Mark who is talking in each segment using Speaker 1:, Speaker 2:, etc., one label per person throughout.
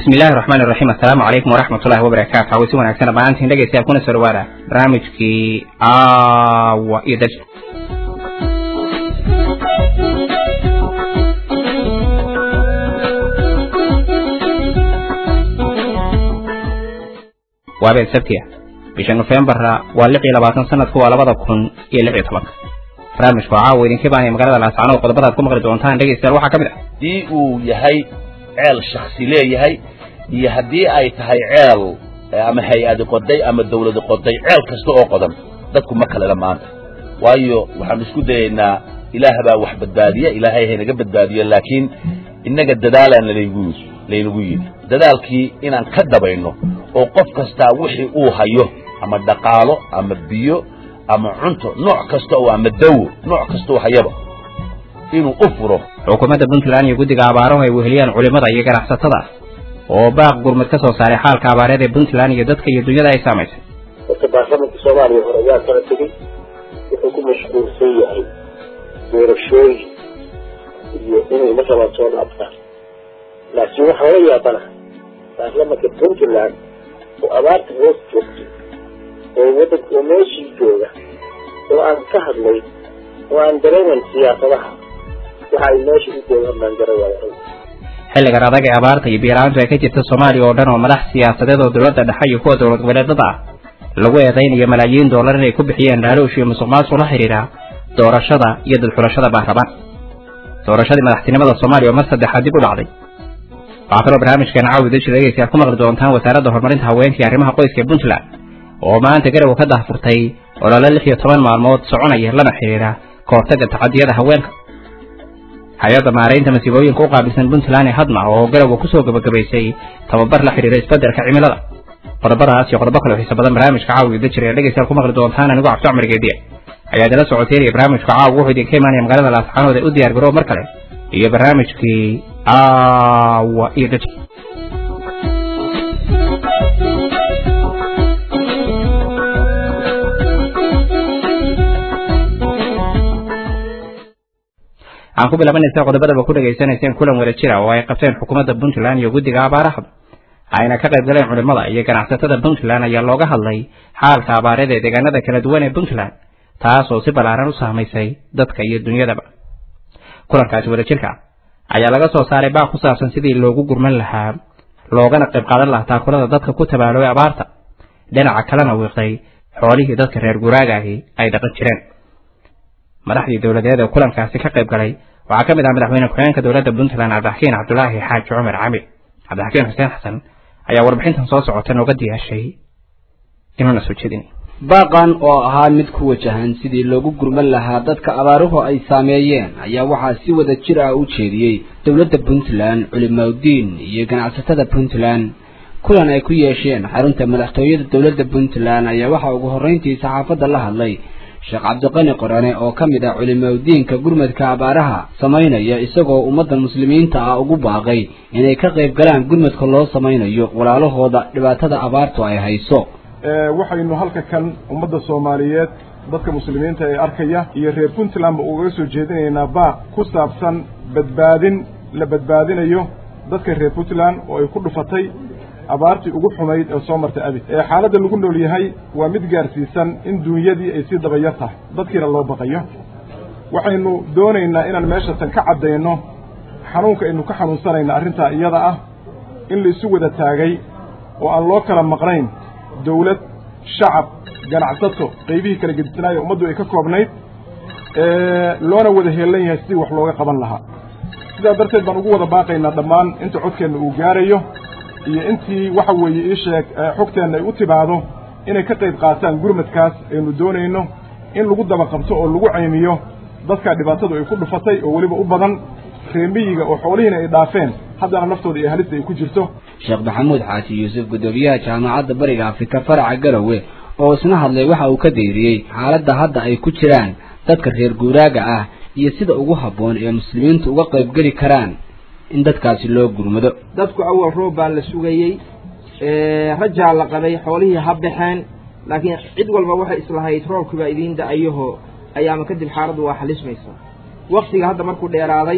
Speaker 1: bismi illaahi raxmaani raxiim assalaamu calaykum waraxmat ullahi wabarakaatu haweysi wanaagsan dhammaantiin dhegeystayaal kuna soo dhawaada barnaamijkii aawa iyo daj waa been sabtiya bisha nofeembara waa lix iyo labaatan sanadku waa labada kun iyo lix iyo tobanka barnaamijku caawa idinka baanaya magaalada laascaanood qodobadaad ku maqli doontaan dhegeystayaal waxaa ka mid ah
Speaker 2: haddii uu yahay ceel shaksi leeyahay iyo haddii ay tahay ceel ama hay-adi qoday ama dawladi qoday ceel kasta oo qodan dadku ma kalena maanta waayo waxaanu isku dayaynaa ilaah baa wax badbaadiya ilaahay haynaga badbaadiyo laakiin innaga dadaalaan laygu laynagu yidhi dadaalkii inaan ka dabayno oo qof kastaa wixii uu hayo ama dhaqaalo ama biyo ama cunto nooc kasta oo ama dawo nooc kasta oo hayaba inuu u furo
Speaker 1: xukuumadda puntland iyo guddiga abaarahu ay weheliyaan culimmada iyo ganacsatada oo baaq gurmud ka soo saaray xaalka abaareed ee puntland iyo dadka iyo dunyada ay saamaysay
Speaker 3: horta baarlamanka soomaaliya hore ayaa kala tegey wuxuu ku mashquulsan yahay doorashooyin iyo inay markaba soo dhaabtaan laakiin waxaa la yaabana baarlamanka puntland oo abaarta hoos joogtay oo wadanka oo meeshii jooga oo aan ka hadlay oo aan dareeman siyaasadaha waxa ay meesha u joogaan baan garawaya
Speaker 1: xilligan adag ee abaarta iyo biyo-la-aantu ay ka jirta soomaaliya oo dhan oo madax siyaasadeed oo dowladda dhexe iyo kuwa dowlad goboleedada ah lagu eedaynayo malaayiin doolar inay ku bixiyeen dhaaloosh iyo musuq maasuq la xidhiidha doorashada iyo dadxulashada baarlamaan doorashadii madaxtinimada soomaaliya oo mar saddexaad dib u dhacday waxaa kaloo barnaamijkan caawi daji dhegeystayaal ku maqli doontaan wasaaradda horumarinta haweenka iyo arrimaha qoyska ee puntland oo maanta garowa ka dahfurtay olole lix iyo toban maalmood soconaya lana xidhiidha ka hortagga tacadiyada haweenka hay-adda maaraynta masiibooyinka u qaabilsan puntland ee hadma oo garowa kusoo gabagabaysay tababar la xidhiidha isbeddelka cimilada qodobadaas iyo qodobo kale xiisa badan barnaamijka caawi dajir ee dhegeystayaal ku maqli doontaan anigu cabdi cumar geediye ayaa idinla socoteynaya barnaamijka caawa wuxuu idinka imaanaya magaalada laascaanood ee u diyaar garoob mar kale iyo barnaamijkii aawa iyo dajir aan ku bilaabanaysa qodobadaba ku dhegaysanayseen kulan wada jira oo ay qabteen xukuumadda puntland iyo guddiga abaaraha ayna ka qayb galeen culimmada iyo ganacsatada puntland ayaa looga hadlay xaalka abaareed ee deegaanada kala duwan ee puntland taas oo si ballaaran u saamaysay dadka iyo dunyadaba kulankaasi wadajirka ayaa laga soo saaray baaq ku saabsan sidii loogu gurman lahaa loogana qayb qaadan lahaa taakulada dadka ku tabaaloobay abaarta dhinaca kalena wiiqday xoolihii dadka reer guraagahi ay dhaqan jireen madaxdii dowladeed ee kulankaasi ka qayb galay waxaa ka mid ah madaxweyne ku-xigeenka dowladda puntland cabdixakiin cabdulaahi xaaji cumar cami cabdixakiin xuseen xasan ayaa warbixintan soo socota nooga diyaashay inuuna soo jeedin
Speaker 4: baaqan oo ahaa mid ku wajahan sidii loogu gurman lahaa dadka abaaruhu ay saameeyeen ayaa waxaa si wada jir ah u jeediyey dowladda puntland culimaudiin iyo ganacsatada puntland kulan ay ku yeesheen xarunta madaxtooyada dowladda puntland ayaa waxaa ugu horreyntii saxaafadda la hadlay sheekh cabdiqani qorane oo ka mid ah culimaudiinka gurmadka abaaraha samaynaya isagoo ummadda muslimiinta ah ugu baaqay inay ka qayb galaan gurmadka loo samaynayo walaalahooda dhibaatada abaartu ay hayso
Speaker 5: waxaynu halka kan ummadda soomaaliyeed dadka muslimiinta ee arkaya iyo reer puntlandba ugaga soo jeedinaynaa baaq ku saabsan badbaadin la badbaadinayo dadka reer puntland oo ay ku dhufatay abaartii ugu xumayd ee soo martay abid ee xaaladda lagu nool yahay waa mid gaarsiisan in duunyadii ay sii dabayar tahay dadkiina loo baqayo waxaynu doonaynaa inaan meeshatan ka caddayno xanuunka aynu ka xanuunsanayna arrintaa iyada ah in la isu wada taagay oo aan loo kala maqnayn dawlad shacab ganacsato qaybihii kala gedisnaayo ummaddu ay ka koobnayd loona wada heellan yahay sidii wax looga qaban lahaa sidaa darteed baan ugu wada baaqaynaa dhammaan inta codkeenna uu gaarayo iyo intii waxa weeye ii sheeg xogteenna ay u timaado inay ka qayb qaataan gurmadkaas aynu doonayno in lagu daba qabto oo lagu caymiyo dadka dhibaatadu ay ku dhufatay oo weliba u badan reemiyiga oo xoolihiina ay dhaafeen haddana naftooda iyo halista ay ku jirto
Speaker 4: sheekh maxamuud xaaji yuusuf guddoomiyaha jaamacadda bariga afrika faraca garowe oo isna hadlay waxa uu ka deyriyey xaaladda hadda ay ku jiraan dadka reer guuraaga ah iyo sida ugu habboon ee muslimiintu uga qaybgeli karaan in dadkaasi loo gurmado
Speaker 6: dadku awal roob baa la sugayey rajaa la qabay xoolihii ha baxeen laakiin cid walba waxay islahayd roobkii baa idiin da-ayaho ayaama kadib xaaladdu waa xalismaysaa waktiga hadda markuu dheeraaday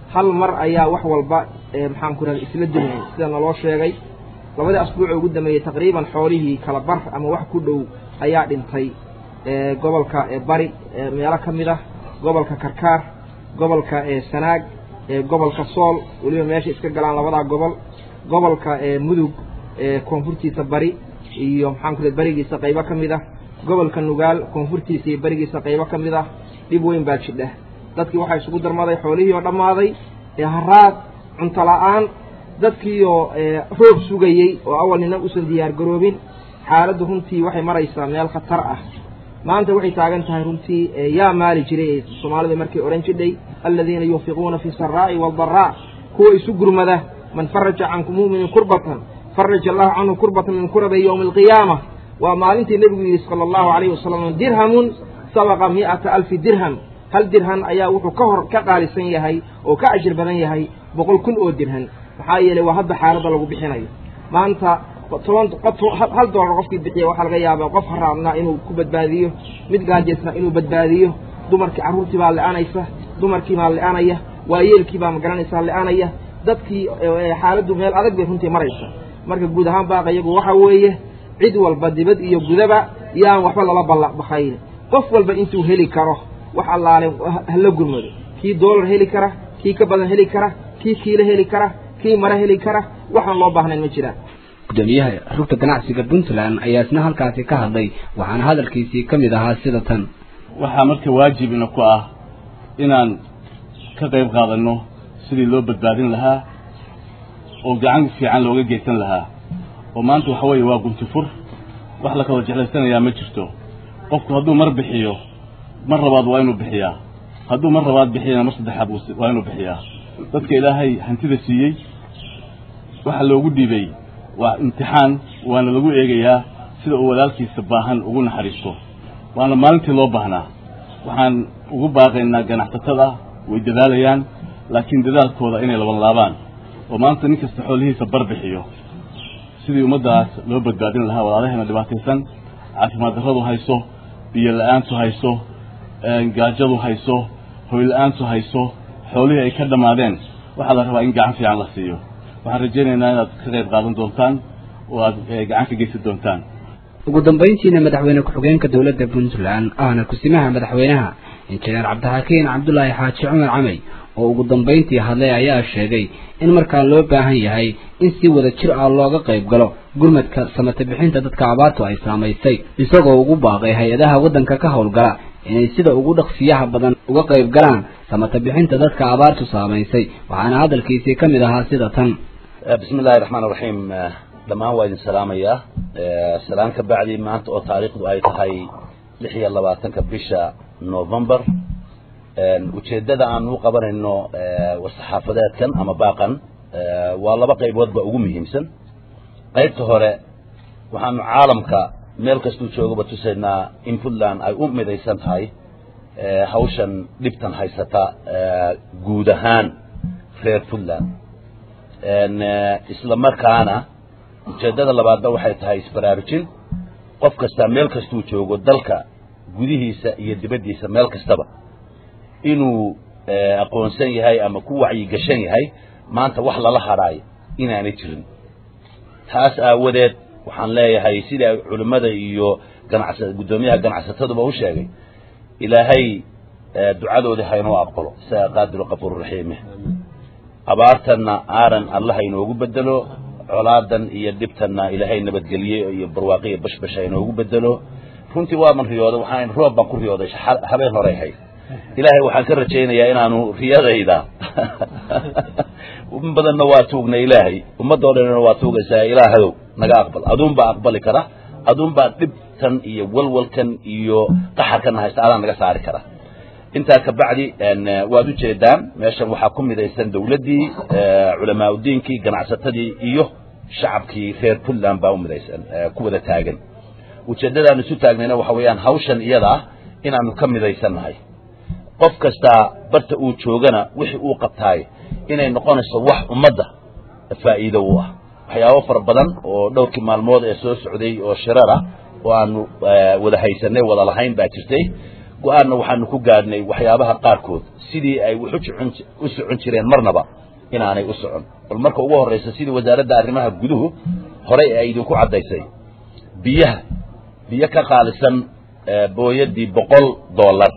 Speaker 6: hal mar ayaa wax walba maxaan ku rahda isla dumayn sida naloo sheegay labadii asbuuc ugu dambeeyey taqriiban xoolihii kala bar ama wax ku dhow ayaa dhintay gobolka bari meelo ka mid ah gobolka karkaar gobolka sanaag gobolka sool weliba meesha iska galaan labadaa gobol gobolka mudug koonfurtiisa bari iyo maxaan ku raha berigiisa qaybo ka mid ah gobolka nugaal koonfurtiisa iyo berigiisa qaybo ka mid ah dhib weyn baa jidha dadkii waxaa isugu darmaday xoolihii oo dhammaaday haraad cunto la-aan dadkiioo roob sugayey oo awal nina usan diyaar garoobin xaaladdu runtii waxay maraysaa meel khatar ah maanta waxay taagan tahay runtii yaa maali jiray ee soomaalida markay odhan jidhay aladiina yunfiquuna fi saraa'i waaldaraa kuwa isu gurmada man faraja canku mu'minin kurbatan faraja allahu canhu kurbatan min kurabi yowmi alqiyaama waa maalintii nebigu yidhi sala allahu calayhi wasalam dirhamun sabaqa mi'ata alfi dirham hal dirhan ayaa wuxuu ka hor ka qaalisan yahay oo ka ajir badan yahay boqol kun oo dirhan maxaa yeelay waa hadda xaaladda lagu bixinayo maanta toban hal doolar qofkii bixiya waxaa laga yaabaa qof haraadnaa inuu ku badbaadiyo mid gaajeysnaa inuu badbaadiyo dumarkii carruurtii baa le-anaysa dumarkii baa le-anaya waayeelkii baa magaranaysaa le-anaya dadkii xaaladdu meel adag bay runtii maraysa marka guud ahaan baaqa iyagu waxa weeye cid walba dibad iyo gudaba yaan waxba lala ballabakayn qof walba intuu heli karo wax allaale hala gurmado kii doolar heli kara kii ka badan heli kara kii kiilo heli kara kii mare heli kara waxaan loo baahnayn ma jiraan
Speaker 4: gudoomiyaha rugta ganacsiga puntland ayaa isna halkaasi ka hadlay waxaana hadalkiisii ka mid ahaa sida tan
Speaker 7: waxaa marka waajibina ku ah inaan ka qayb qaadanno sidii loo badbaadin lahaa oo gacan fiican looga geysan lahaa oo maanta waxa weeye waa gunti fur wax la kala jeclaysanayaa ma jirto qofku hadduu mar bixiyo mar labaad waa inuu bixiyaa hadduu mar labaad bixiyana mar saddexaad waa inuu bixiyaa dadka ilaahay hantida siiyey waxa loogu dhiibay waa imtixaan waana lagu eegayaa sida uu walaalkiisa baahan ugu naxariisto waana maalintii loo baahnaa waxaan ugu baaqaynaa ganacsatada way dadaalayaan laakiin dadaalkooda inay laban laabaan oo maanta nin kasta xoolihiisa bar bixiyo sidii ummaddaas loo badbaadin lahaa walaalaheena dhibaataysan caafimaad darradu hayso biyo la-aantu hayso gaajadu hayso hoy la-aantu hayso xoolihii ay ka dhammaadeen waxaa la rabaa in gacan fiican la siiyo waxaan rajaynaynaa inaad ka qayb qaadan doontaan oo aad gacan ka geysan doontaan
Speaker 4: ugu dambayntiina madaxweyne ku-xigeenka dowladda puntland ahna kusimaha madaxweynaha injineer cabdixakiin cabdulaahi xaaji cumar camey oo ugu dambayntii hadlay ayaa sheegay in markaa loo baahan yahay in si wada jir ah looga qayb galo gurmadka samata bixinta dadka abaartu ay saamaysay isagoo ugu baaqay hay-adaha waddanka ka howlgala inay sida ugu dhaqsiyaha badan uga qayb galaan samata bixinta dadka abaartu saamaysay waxaana hadalkiisii ka mid ahaa sida tan
Speaker 2: bismi illahi raxmaan raxiim dhammaan waa idin salaamayaa salaan ka bacdi maanta oo taariikhdu ay tahay lix iyo labaatanka bisha november ujeeddada aan u qabanayno war-saxaafadeedkan ama baaqan waa laba qayboodba ugu muhiimsan qaybta hore waxaanu caalamka meel kastuu joogaba tusaynaa in puntland ay u midaysan tahay hawshan dhibtan haysata guud ahaan reer puntland isla markaana ujeeddada labaadna waxay tahay isbaraarujin qof kastaa meel kastuu joogo dalka gudihiisa iyo dibaddiisa meel kastaba inuu aqoonsan yahay ama ku wacyigashan yahay maanta wax lala hadhaayo inaanay jirin taas aawadeed waxaan leeyahay sida culimmada iyo ganacsa guddoomiyaha ganacsataduba u sheegay ilaahay ducadoodii haynoo aqbalo isaga qaadiru qafuururaxiime abaartanna aaran allah inoogu bedelo colaadan iyo dhibtanna ilaahay nabadgelye iyo barwaaqiya bashbash hainoogu bedelo runtii waaman riyooday waxaan roob baan ku riyooday habeen horey hayd ilaahay waxaan ka rajaynayaa inaanu riyadayda in badanna waa tuugna ilaahay ummadoo dhanna waa tuugaysaa ilaahadow naga aqbal aduunbaa aqbali kara aduunbaa dhibtan iyo walwalkan iyo qaxarkana haysta adaan naga saari kara intaa ka bacdi waad ujeedaan meeshan waxaa ku midaysan dawladdii culamaa udiinkii ganacsatadii iyo shacabkii reer puntland baa u midaysan ku wada taagan ujeeddadaan isu taagnayna waxa weeyaan hawshan iyada ah inaanu ka midaysannahay qof kastaa barta uu joogana wixii uu qabtaay inay noqonayso wax ummadda faa'iido u ah waxyaabo fara badan oo dhowrkii maalmood ee soo socday oo shirar ah oo aanu wada haysanay wada lahayn baa jirtay go-aanna waxaanu ku gaadhnay waxyaabaha qaarkood sidii ay wax uocon u socon jireen marnaba inaanay u socon bal marka ugu horraysa sidii wasaaradda arrimaha guduhu horey ay idinku caddaysay biyaha biyo ka qaalisan booyadii boqol dollar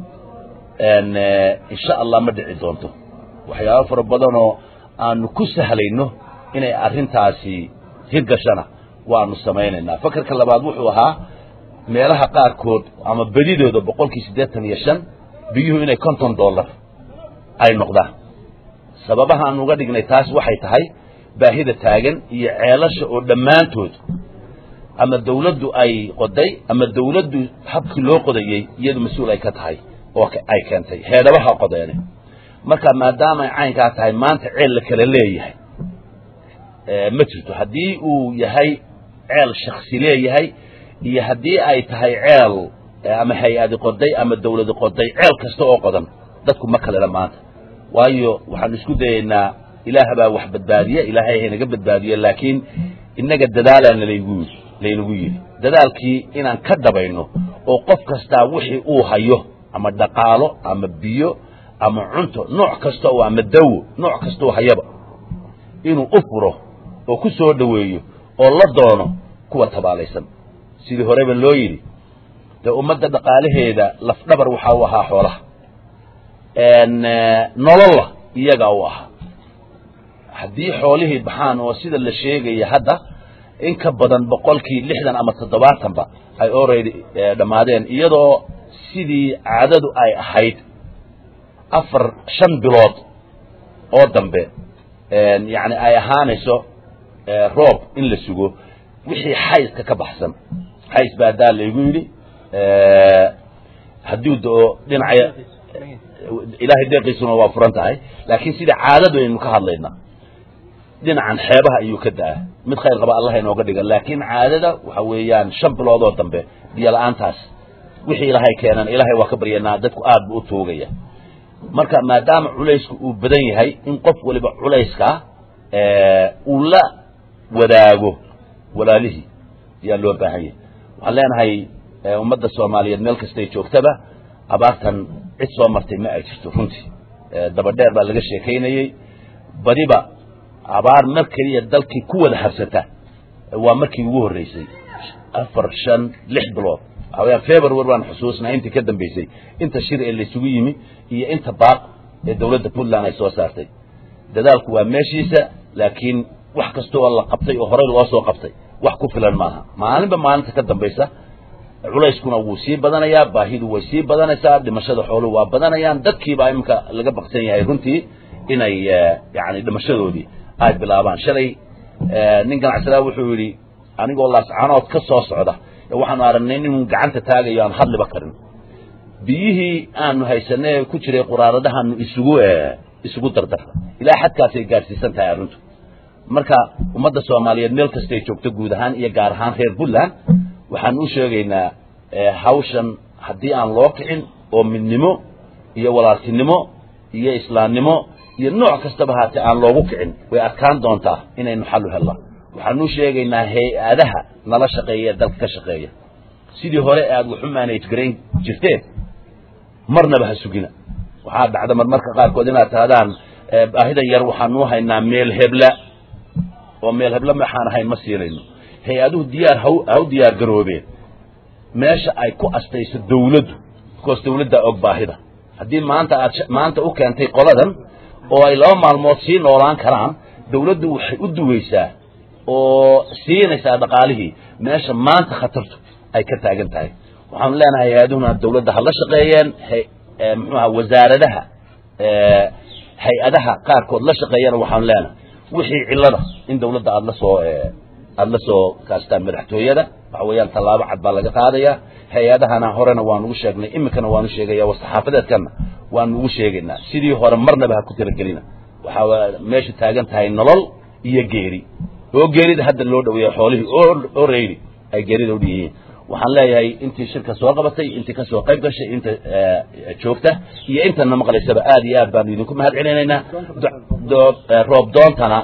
Speaker 2: insha allah ma dhici doonto waxyaaba fara badanoo aanu ku sahlayno inay arrintaasi hirgashana waanu samaynaynaa fakarka labaad wuxuu ahaa meelaha qaarkood ama bedidooda boqolkii siddeetan iyo shan biyuhu inay konton dollar ay noqdaan sababaha aan uga dhignay taas waxay tahay baahida taagan iyo ceelasha oo dhammaantood ama dawladdu ay qoday ama dawladdu habkii loo qodayey iyadu mas-uul ay ka tahay oo ay keentay heedhabaha qodeene marka maadaama ay caynkaa tahay maanta ceel la kala leeyahay ma jirto haddii uu yahay ceel shaksi leeyahay iyo haddii ay tahay ceel ama hay-adi qoday ama dawladi qoday ceel kasta oo qodan dadku ma kalena maanta waayo waxaanu isku dayaynaa ilaah baa wax badbaadiya ilaahay haynaga badbaadiyo laakiin innaga dadaalaa nalaygu laynagu yidhi dadaalkii inaan ka dhabayno oo qof kastaa wixii uu hayo ama dhaqaalo ama biyo ama cunto nooc kasta oo ama dawo nooc kastaoo hayaba inuu u furo oo ku soo dhoweeyo oo la doono kuwa tabaalaysan sidii horeba loo yidhi dee ummadda dhaqaalaheeda lafdhabar waxaa u ahaa xoolaha nololla iyagaa u ahaa haddii xoolihii baxaan oo sida la sheegaya hadda in ka badan boqolkii lixdan ama toddobaatanba ay already dhammaadeen iyadoo sidii caadadu ay ahayd afar shan bilood oo dambe yacni ay ahaanayso roob in la sugo wixii xayska ka baxsan xays baa daa laygu yidhi hadduu do dhinaca ilaahay deeqiisuna waa furan tahay laakiin sida caadadu aynu ka hadlayna dhinacan xeebaha ayuu ka da-a mid khayr qaba allah inooga dhiga laakiin caadada waxa weeyaan shan biloodoo dambe biyo la-aantaas wixii ilaahay keenan ilaahay waa ka baryanaa dadku aad buu u tuugaya marka maadaama culaysku uu badan yahay in qof waliba culayska uu la wadaago walaalihii ayaa loo baahan yahay waxaan leenahay ummadda soomaaliyeed meel kastay joogtaba abaartan cid soo martay ma ay jirto runtii dabadheer baa laga sheekaynayey badiba abaar mar keliya dalkii ku wada habsata waa markii ugu horreysay afar shan lix bilood waxaweyaan february baan xusuusnaa intii ka dambeysay inta shir ee laysugu yimi iyo inta baaq ee dawladda puntland ay soo saartay dadaalku waa meeshiisa laakiin wax kasta oo la qabtay oo horey loo soo qabtay wax ku filan maaha maalinba maalinta ka dambaysa culayskuna wuu sii badanayaa baahidu way sii badanaysaa dhimashada xooluhu waa badanayaan dadkiibaa iminka laga baqsan yahay runtii inay yani dhimashadoodii ay bilaabaan shalay nin ganacsadaa wuxuu yidhi anigoo laascanood ka soo socda waxaanu aragnay inuu gacanta taagayo aan hadliba karin biyihii aanu haysanay ku jiray quraaradahaanu isugu isugu dardarra ilaa xadkaasay gaadhsiisan tahay arrintu marka ummadda soomaaliyeed meel kastay joogto guud ahaan iyo gaar ahaan reer puntland waxaan u sheegaynaa hawshan haddii aan loo kicin oo midnimo iyo walaaltinimo iyo islaamnimo iyo nooc kastaba haatee aan loogu kicin way adkaan doontaa inaynu xal u helnaa waxaan u sheegaynaa hay-adaha nala shaqeeya ee dalka ka shaqeeya sidii hore aad waxu manage garayn jirteen marnaba ha sugina waxaa dhacda marmarka qaarkood inaad tahdaan baahidan yar waxaanu haynaa meel hebla oo meel hebla maxaan ahayn ma siinayno hay-aduhu diyaar ha ha u diyaar garoobeen meesha ay ku astayso dawladdu bikoos dawladdaa og baahida haddii maanta aad maanta u keentay qoladan oo ay laba maalmood sii noolaan karaan dawladdu waxay u duwaysaa oo siinaysaa dhaqaalihii meesha maanta khatartu ay ka taagan tahay waxaanu leenahay hay-aduhuna dawladda ha la shaqeeyeen muxuaha wasaaradaha hay-adaha qaarkood la shaqeeyana waxaanu leenahay wixii cillada in dawladda aada la soo aada la soo kaastaan madaxtooyada waxa weeyaan tallaabo cad baa laga qaadaya hay-adahana horena waanu ugu sheegnay iminkana waanu sheegaya war-saxaafadeedkana waanu ugu sheegaynaa sidii hore marnaba ha ku talagelina waxaa meesha taagan tahay nolol iyo geeri oo geerida hadda loo dhaweeya xoolihii oo reydi ay geerida u dhiyihiin waxaan leeyahay intii shirka soo qabatay intii kasoo qayb gashay inta joogta iyo intana maqlaysaba aad iyo aad baanu idinku mahad celinaynaa roob doontana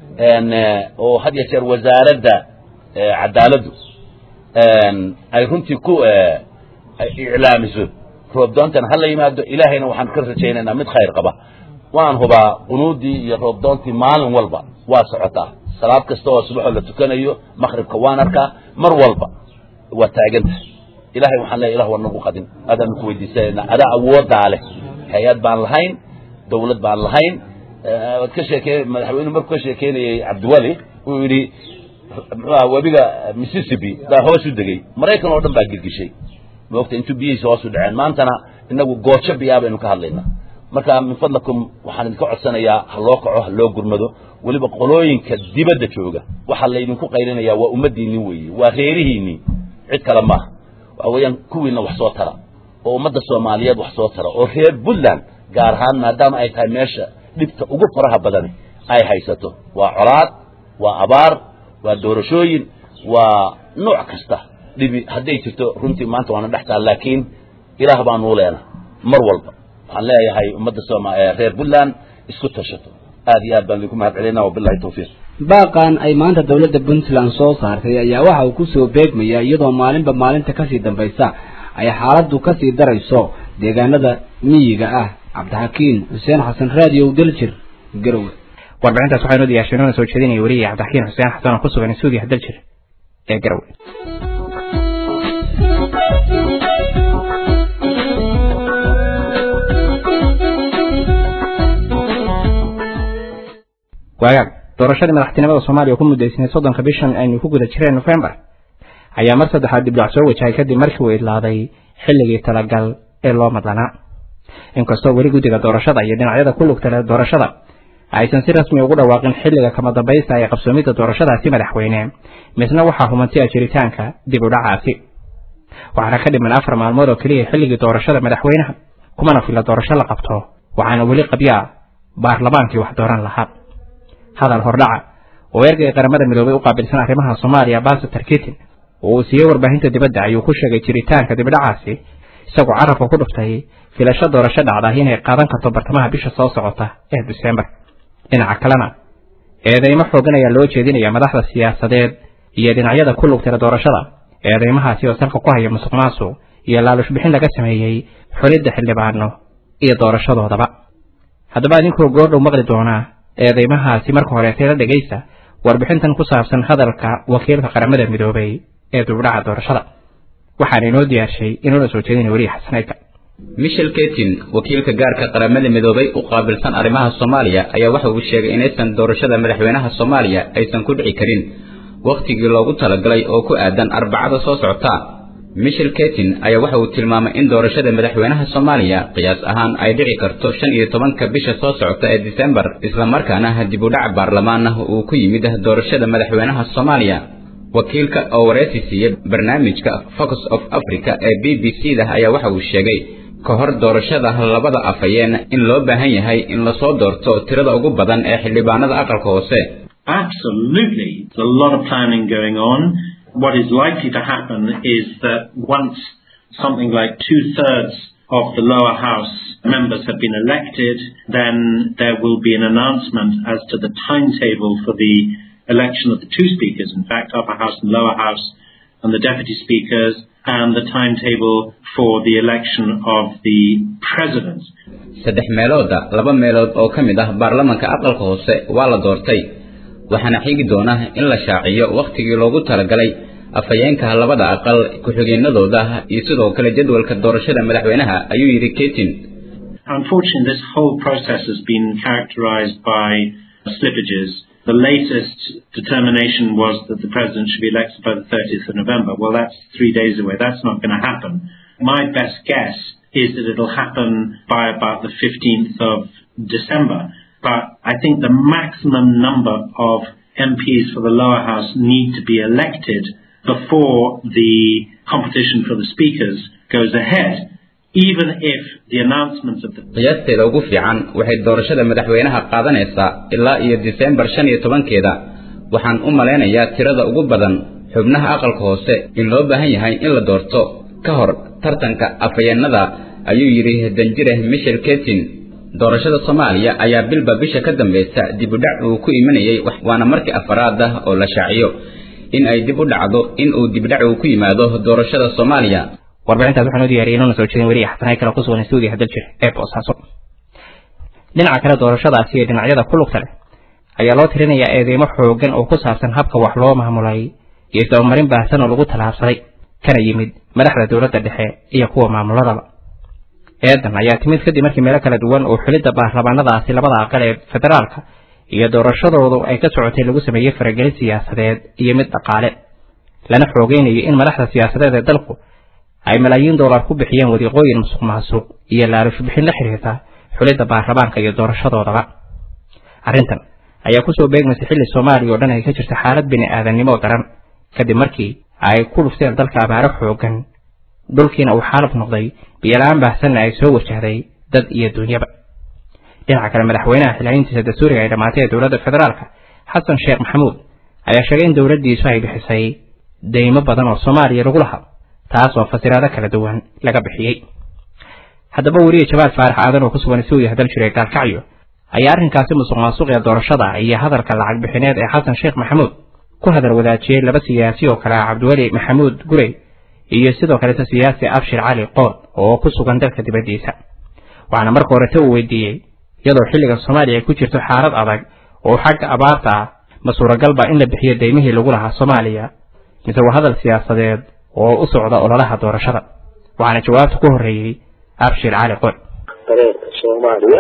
Speaker 2: oo had iyo jeer wasaaradda cadaaladdu ay runtii ku iclaamiso roobdoontana ha la yimaado ilaahayna waxaan ka rajaynaynaa mid khayr qaba waan hubaa qunuudii iyo roobdoontii maalin walba waa socotaa salaad kasta oo subaxoo la tukanayo maqribka waan arkaa mar walba waa taaganta ilahay waxaan leeya ilah waa nagu qadin adaanu ku weydiisanayna adaa awoodaa leh hay-ad baan lahayn dawlad baan lahayn waad ka sheekey madaxweynuhu markuu ka sheekeynayey cabdiwali uu yidhi muxuaha webiga mississippi baa hoos u degey maraykan oo dhan baa girgishay moogta intuu biyihiisa hoos u dhaceen maantana inagu goojo biyaa baynu ka hadlaynaa marka min fadlakum waxaan idinka codsanayaa ha loo kaco ha loo gurmado weliba qolooyinka dibadda jooga waxaa laydinku qaylinayaa waa ummaddiinni weeye waa reerihiinnii cid kale maaha waxa weeyaan kuwiina wax soo tara oo ummadda soomaaliyeed wax soo tara oo reer puntland gaar ahaan maadaama ay tahay meesha dhibta ugu faraha badani ay haysato waa colaad waa abaar waa doorashooyin waa nooc kasta dhibi hadday jirto runtii maanta waana dhex taal laakiin ilaah baanuu leena mar walba waxaan leeyahay ummadda sooma reer puntland isku tashato aad iyo aad baan idinku mahad celinaa wabilahi tawfiiq
Speaker 4: baaqan ay maanta dowladda puntland soo saartay ayaa waxa uu kusoo beegmaya iyadoo maalinba maalinta kasii dambaysa ay xaaladdu kasii darayso deegaanada miyiga ah cabdixakiin xuseen xasan raadiyow daljir garowe
Speaker 1: warbixintaas waxaa inoo diyaashanona soo jeedinaya weliya cabdixakiin xuseen xasan oo ku sugan suudiya daljir ee garowe waagaag doorashadii madaxtinimada soomaaliya oo ku muddaysnay soddonka bishan aynu ku guda jireen nofembar ayaa mar saddexaad dibdhac soo wajahay kadib markii uu idlaaday xilligii talagal ee loo madlanaa inkastoo weli guddiga doorashada iyo dhinacyada ku lugta leh doorashada aysan si rasmi ugu dhawaaqin xilliga kama dambaysta ee qabsoomidda doorashadaasi madaxweyne misna waxaa humantiya jiritaanka dib u dhacaasi waxaana ka dhiman afar maalmood oo keliya xilligii doorashada madaxweynaha kumana filla doorasho la qabto waxaana weli qabyaa baarlamaankii wax dooran lahaa hadal hordhaca oo ergay qaramada midoobay u qaabilsan arrimaha soomaaliya basator kitin oo uu siiyey warbaahinta dibadda ayuu ku sheegay jiritaanka dibdhacaasi isagoo carabka ku dhuftay filasho doorasho dhacda inay qaadan karto bartamaha bisha soo socota ee disembar dhinaca kalena eedeymo xoogan ayaa loo jeedinaya madaxda siyaasadeed iyo dhinacyada ku lugtira doorashada eedeymahaasi oo salka ku haya musuq maasuq iyo laalush bixin laga sameeyey xulidda xildhibaano iyo doorashadoodaba haddaba idinkoo goordhow maqli doonaa eedeymahaasi marka horeetay la dhegaysa warbixintan ku saabsan hadalka wakiilka qaramada midoobay ee dubdhaca doorashada waxaana inoo diyaarshay inuuna soo jeedina weliya xasaneydka
Speaker 8: michel ketin wakiilka gaarka qaramada midoobay u qaabilsan arrimaha soomaaliya ayaa waxa uu sheegay inaysan doorashada madaxweynaha soomaaliya aysan ku dhici karin wakhtigii loogu talagalay oo ku aadan arbacada soo socota michel ketin ayaa waxa uu tilmaamay in doorashada madaxweynaha soomaaliya qiyaas ahaan ay dhici karto shan iyo tobanka bisha soo socota ee disembar islamarkaana dib u dhac baarlamaana uu ku yimid doorashada madaxweynaha soomaaliya wakiilka oo wareysi siiyey barnaamijka focus of africa ee b b c da ayaa waxa uu sheegay ka hor doorashada labada afhayeen in loo baahan yahay in lasoo doorto tirada ugu badan ee xildhibaanada aqalka hoose
Speaker 9: Absolutely. There's a lot of planning going on. What is likely to happen is that once something like two thirds of the lower house members have been elected, then there will be an announcement as to the timetable for the election of the two speakers, in fact, upper house and lower house, and the deputy speakers, and the timetable for the election of the president.
Speaker 8: saddex meelooda laba meelood oo ka mid ah baarlamanka aqalka hoose waa la doortay waxaana xigi doona in la shaaciyo wakhtigii loogu talagalay afhayeenka labada aqal ku-xigeenadooda iyo sidoo kale jadwalka doorashada madaxweynaha ayuu yidhi ketin
Speaker 9: Unfortunately, this whole process has been characterized by slippages. The latest determination was that the president should be elected by the 30th of November. Well, that's three days away. That's not going to happen. My best guess is that it'll happen by about the 15th of December. But I think the maximum number of MPs for the lower house need to be elected before the competition for the speakers goes ahead. Even if the announcements of the
Speaker 8: qiyaasteeda ugu fiican waxay doorashada madaxweynaha qaadanaysaa ilaa iyo disembar shan iyo tobankeeda waxaan u malaynayaa tirada ugu badan xubnaha aqalka hoose in loo baahan yahay in la doorto ka hor tartanka afhayeenada ayuu yidhi danjire michel ketin doorashada soomaaliya ayaa bilba bisha ka dambaysa dib u dhac uu ku imanayay waana markii afaraad ah oo la shaaciyo in ay dib u dhacdo in uu dibdhac uu ku yimaado doorashada soomaaliya
Speaker 1: warbixintaas waxaan u diyaariyay inuuna soo jeedin weriya xasanay kale ku sugan stuudiya hadal jir ee boosaaso dhinaca kale doorashadaasi iyo dhinacyada ku lugta leh ayaa loo tirinayaa eedeymo xoogan oo ku saabsan habka wax loo maamulay iyo isdabamarin baahsan oo lagu tallaabsaday kana yimid madaxda dowladda dhexe iyo kuwa maamuladaba eedan ayaa timid kadib markii meelo kala duwan oo xulidda baarlamaanadaasi labada aqal ee federaalka iyo doorashadoodu ay ka socotay lagu sameeyey faragelin siyaasadeed iyo mid dhaqaale lana xoogeynayo in madaxda siyaasadeed ee dalku ay malaayiin dollar ku bixiyeen wadiiqooyin musuq maasuq iyo laalush bixin la xiriirta xulidda baarlamaanka iyo doorashadoodaba arrintan ayaa kusoo beegmaysa xilli soomaaliya oo dhan ay ka jirta xaalad bini aadannimo daran kadib markii ay ku dhufteen dalka abaaro xoogan dhulkiina uu xaalab noqday biyola-aan baahsanna ay soo wajahday dad iyo dunyaba dhinaca kale madaxweynaha xilhayntiisa dastuuriga ay dhammaatay ee dowladda federaalka xasan sheekh maxamuud ayaa sheegay in dowladdiisu ay bixisay deymo badan oo soomaaliya lagu lahaa taas oo fasiraado kala duwan laga bixiyey haddaba weriye jabaal faarax aadan oo ku sugan suudiya hadal jiray gaalkacyo ayaa arrinkaasi musuq maasuq ee doorashada iyo hadalka lacag bixineed ee xasan sheekh maxamuud ku hadal wadaajiyey laba siyaasi oo kale ah cabdiweli maxamuud gurey iyo sidoo kaleta siyaasi abshir cali qood oo ku sugan dalka dibaddiisa waxaana marka horete uu weydiiyey iyadoo xilliga soomaaliya ay ku jirto xaalad adag oo xagga abaarta ah ma suuragalba in la bixiyo deymihii lagu lahaa soomaaliya mise waa hadal siyaasadeed oo u socda ololaha doorashada waxaana jawaabta ku horreeyey abshir cali qood
Speaker 3: dareenka soomaaliya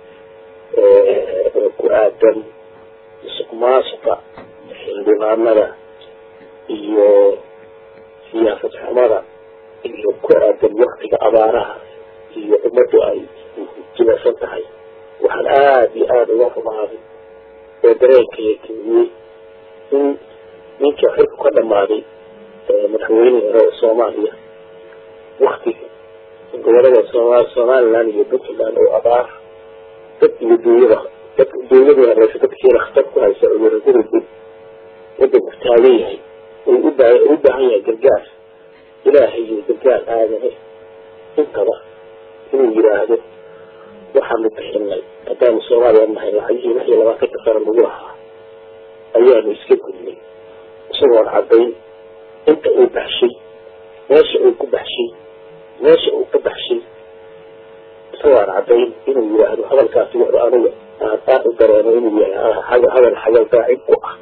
Speaker 3: oo ku aadan musuq maasuqa xildhibaanada iyo siyaasad xumada iyo ku aadan waktiga abaaraha iyo ummaddu ay jibasan tahay waxaan aada iyo aada uga rumaaday oo dareenkaya keliyey in ninka xilku ka dhammaaday madaxweynihii hore ee soomaaliya waktiga gobolada sooma somaliland iyo puntland oo abaar dad iyo duunyada dad duunyadii horeysa dadkiina khatar ku haysa cudurro gurigud wadanku taagan yahay uu u baa u baahan yahay gargaar ilaahay iyo gargaar aadane intaba inuu yidhaahdo waxaanu bixinay haddaanu soomaaliya nahay lacagihii lix iyo labaatanka sano lagu lahaa ayaanu iska gudnay isagoon caddayn inta uu baxshay meesha uu ku baxshay meesha uu ka baxshay isagoo aan caddayn inuu yidhaahdo hadalkaasi wuxuu aniga aan aad u dareemo inuu yahay hadal xagal daacib ku ah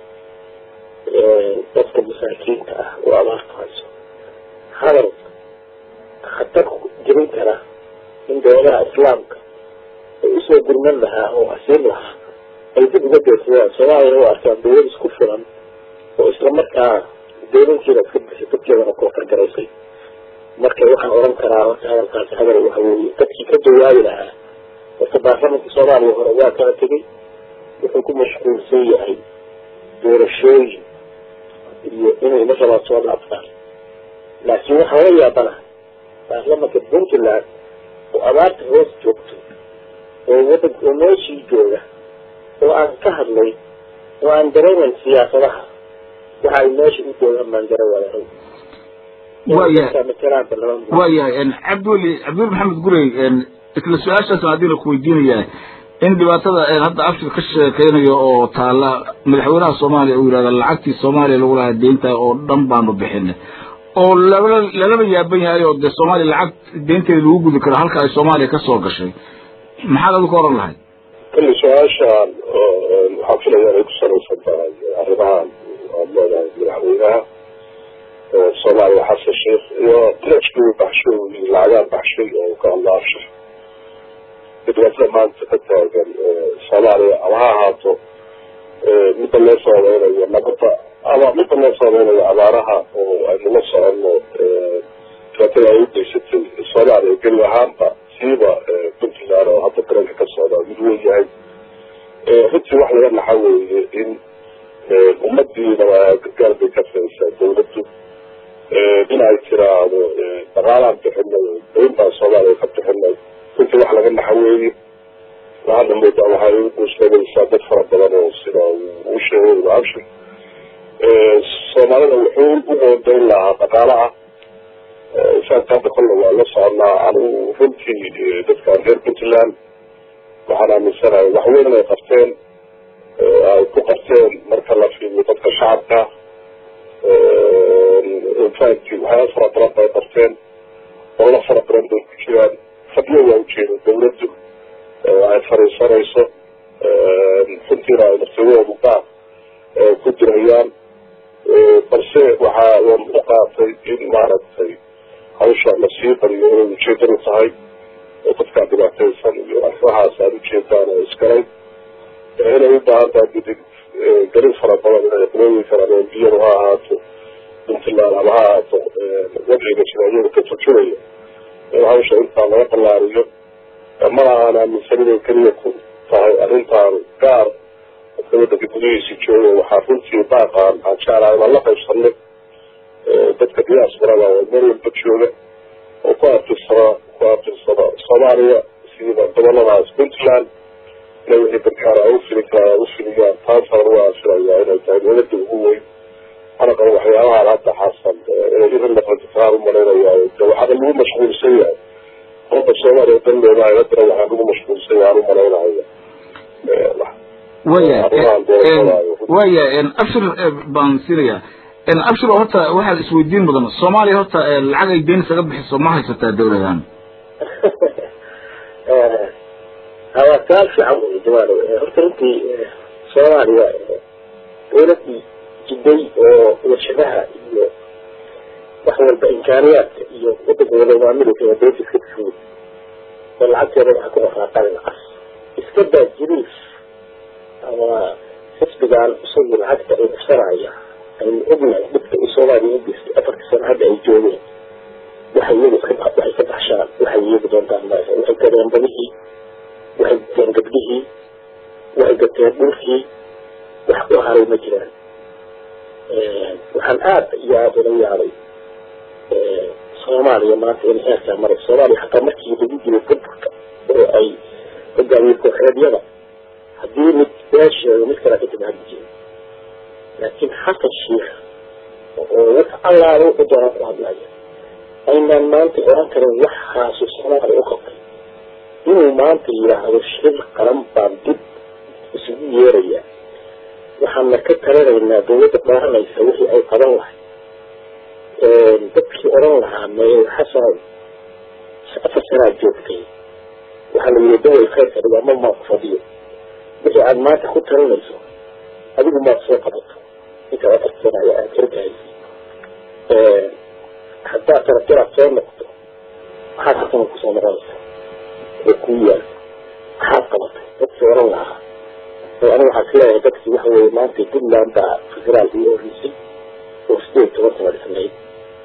Speaker 3: dadka masaakiinta ah oo abaarta hayso hadal khatar jirin kara in dowladaha islaamka ay usoo gurman lahaa oo asiin lahaa ay dib uga deersadaan soomaaliyana u arkaan dowlad isku filan oo isla markaa dowladkeeda iska bixisay dadkeedana koofargaraysay marka waxaan oran karaa horta hadalkaasi hadal waxa weeye dadkii ka jawaabi lahaa horta baarlamanka soomaaliya hore waa kala tegey wuxuu ku mashquulsan yahay doorashooyin iyo inay la rabaa soo laabtaan laakiin waxaa la yaabana baarlamanka puntland oo abaarta hoos joogto oo wadan oo meeshii jooga oo aan ka hadlay oo aan dareemayn siyaasadaha waxa ay meesha u joogaan baan gara wadahay
Speaker 10: waayahay cabdiweli cabdiweli maxamed gurey isla su-aashaas adiina ku weydiinaya in dhibaatada hadda abshir ka sheekeynayo oo taala madaxweynaha soomaaliya uu yidhahda lacagtii soomaaliya lagu lahaa deynta oo dhan baanu bixinay oo lala lalaba yaaban yahay oo dee soomaaliya lacag deynteeda lagu gudi karo halka ay soomaaliya ka soo gashay maxaad adigu ka oran lahayd
Speaker 3: kulli su-aashaan waxaan filaya inay ku salaysan tahay arrimahan aad leedahay madaxweynaha soomaaliya xasan sheekh iyo trajkii baxshay iyo lacagaan baxshay oo ka hadla abshir dhibaatada maanta ka taagan soomaaliya ama ha ahaato midda loo saameynayo nabadda ama midda loo saameynayo abaaraha oo aynu la soconno dhibaatada ay u geysatay soomaaliya geli ahaanba siiba puntland oo hadda daranka ka socda mid weyn yahay runtii wax laga naxa weeye in ummadiina gargaar bay ka faysaa dawladdu in ay tiraahdo dhaqaalaan bixinay dayn baan soomaaliya ka bixinay runtii wax laga naxa weeye waxaadna moodaa waxay u guushleelaysaa dad fara badan oo sida uu sheegay abshir soomaalida wuxuu u qoondayn lahaa dhaqaalaha isaanka hadda kolle waa la soconaa anigu runtii dadkaan reer puntland waxaan aaminsanahay wax weyn inay qabteen ay ku qabteen marka la fiiriyo dadka shacabka infact waxyaala fara badan bay qabteen olala fara badan bay ku jiraan fadyo waa ujeeda dawladdu ay fariisanayso runtiina ay nafsadoodu qaab ku dirayaan balse waxaa wan u qaatay in maaragtay hawsha lasii bariyo inay ujeedadu tahay oo dadkaa dhibaataysan iyo arrimahaas aad ujeedaan oo iskalay inay u baahan tahay gudid gelin fara badan inay qulooyinkan ama embiyadu ha ahaato puntland ama ha ahaato wadciga jira iyaga ka turjumaya in hawsha intaa laga ballaariyo mana aan aaminsan inay keliya ku tahay arrintaan gaar dadka waddanka gudihiisi jooga waxaa runtii baaqaan aan jeclaha inaan la qaybsanay dadka diasporada oo meel walba jooga oo ku abtirsada ku abtirsada soomaaliya sida goboladaas puntland ina wixii gargaara ay ufili karaan ay ufiliyaan taasaan waa filayaa inay tahay dowladda ugu weyn ana qabo waxyaabahaan hadda xasan inay irin noqoto taan umalaynaya de waxaaba lagu mashquulsan yahay qolka soomaaliya dan leedahay haddana waxaa lagu mashquulsan yahay aan umalaynaya
Speaker 10: waya waya abshir baan siinaya abshir horta waxaad isweydiin mudan soomaaliya horta lacag ay deyn isaga bixiso ma haysataa dawladan
Speaker 3: waa su-aal fiican wey jamaalo horta runtii soomaaliya dawladii jiday oo warshadaha iyo wax walba imkaaniyaadka iyo wadanka wada maamulka waa dawladda iska fud oo lacagteeda waxaa ku dhaqaaqaan cas iska daa jiriif ama xisbigan isagu lacagta ay dhufsanaya aynu ognahay dhibka uu soomaaliya u geystay afarta sano hadda ay joogeen waxay iyagu iska waxay ka baxshaan waxay iyagu doontaan ma waxay gadeen badihii waxay gateen gabdhihii waxay gateen dhulkii wax u haray ma jiraan waxaan aada iyo aada ula yaabay soomaaliya maanta inay heerkaa maray soomaaliya xataa markii lagu jiray burburka oo ay hogaamiye kooxeedyada haddii mid beesheeda mid kale ka timaadi jiray laakiin xasan sheikh oo wax allaala wuxuu doonaa ku hadlaya aynaan maanta oran karin waxaasu soomaaliya u qabtay inuu maanta yidhaahdo shir qaran baan dib isugu yeerayaa waxaana ka talinaynaa dawladda dhaaranaysa wixii ay qaban lahay dadkii oran lahaa mee xasan afar sanaa joogtay waxaa la yidhi dawal khayrka dhigaama maa ku fadhiyo wixii aad maanta ku talinayso adigu maad soo qabato intaad afar sana aad xirgahaysa haddaad tarabtiraad soo noqdo maxaad xasana kusoo noqonaysa oo kuu yaal maxaad qabatay dadkii oran lahaa aniga waxaa filayaa dadkii waxa weeye maanta puntland baa federaal ii orisay oo sideed toban sana dhisnayd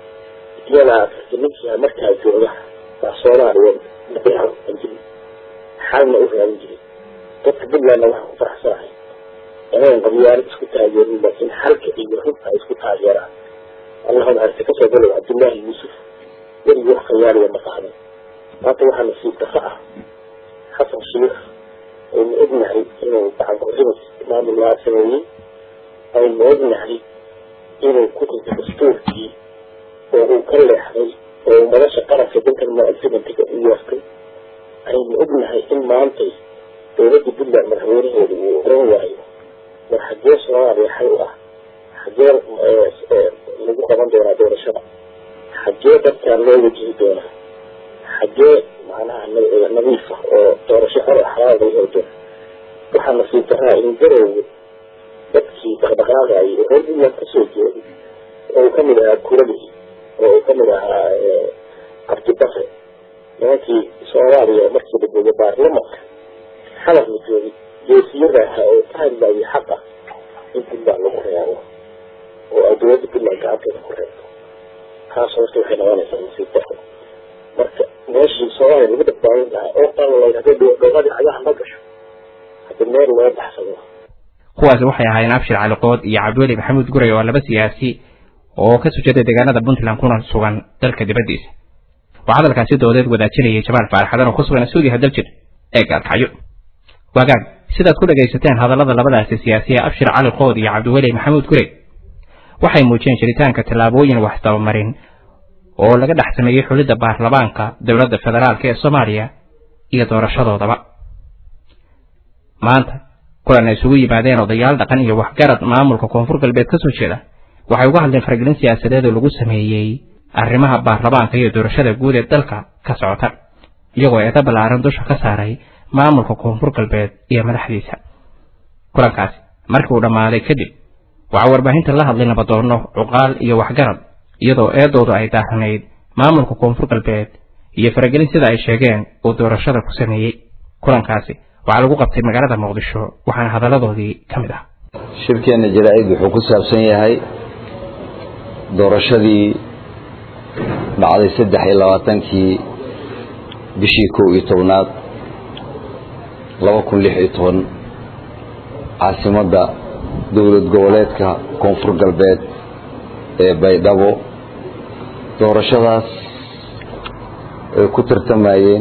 Speaker 3: iyadaa ninkii markaa jooga baa soomaaliya aan jirin xalna u raadin jiray dadka puntlandna waxaa ku faraxsanahay inayn qabyaalo isku taageerin laakiin xalka iyo runta ay isku taageeraan allahuma harse kasoo galow cabdullaahi yuusuf werigii wax khiyaaliya ma qaadan maanta waxaa nasiib dafa ah xasan sheikh aynu ognahay inuu gacan ku-ximis maamulaa sameeyey aynu ognahay inuu ku dhintay dastuurkii oo uu ka leexday oo nolosha qaranka dankan mucasimantiga u yeertay aynu ognahay in maantay dowladda puntland madaxweynaheedu uu oran waayo war xagee soomaaliya xal u ah xagee lagu qaban doonaa doorashada xagee dadkaan loo wajihi doonaa xagee macnaha nadiif ah oo doorasho xor xalaal laga heli doona waxaa nasiib daraa in garowga dadkii dhaqdhaqaaqayay oo reer puntland kasoo jeeday oo uu kamid ahaa kuradii oo uu kamid ahaa cabdibakre nimankii soomaaliya markii la joogay baarlamanka xalaf la joogay geesiyada ahaa oo ka hadlayay xaqa in puntland lagu reebo oo ay dowladda puntland gacanteeda ku reebto taas horta waxay noqonaysaa nasiib daro marka meeshii soomaaliya lagu badbaadin lahaa oo qalalayd hadday dhooqadii cagaha ma gasho hadda meel loo baxsado
Speaker 1: kuwaasi waxay ahaayeen abshir cali qood iyo cabdiweli maxamuud guray oo laba siyaasi oo ka soo jeeda deegaanada puntland kuna sugan dalka dibaddiisa waxaa hadalkaasi doodeed wadaajinayay jamaal faaraxadan oo ku sugan suudiha daljir ee gaalkacyo waagaag sidaad ku dhagaysateen hadallada labadaasi siyaasiya abshir cali qood iyo cabdiweli maxamuud guray waxay muujiyeen jiritaanka tallaabooyin wax dabamarin oo laga dhex sameeyey xulidda baarlamaanka dowladda federaalk ee soomaaliya iyo doorashadoodaba maanta kulan ay isugu yimaadeen odayaal dhaqan iyo waxgarad maamulka koonfur galbeed ka soo jeeda waxay uga hadleen faragelin siyaasadeed oo lagu sameeyey arrimaha baarlamaanka iyo doorashada guud ee dalka ka socota iyagoo eeda ballaaran dusha ka saaray maamulka koonfur galbeed iyo madaxdiisa kulankaasi markii uu dhammaaday kadib waxaa warbaahinta la hadlay nabadoonno cuqaal iyo waxgarad iyadoo eedoodu ay daahanayd maamulka koonfur galbeed iyo faragelin sida ay sheegeen uu doorashada ku sameeyey kulankaasi waxaa lagu qabtay magaalada muqdisho waxaana hadalladoodii ka mid ah
Speaker 11: shirkeenna jaraa-id wuxuu ku saabsan yahay doorashadii dhacday saddex iyo labaatankii bishii kow iyo tobnaad laba kun lix iyo toban caasimadda dowlad goboleedka koonfur galbeed ee baydhabo doorashadaas ay ku tartamayeen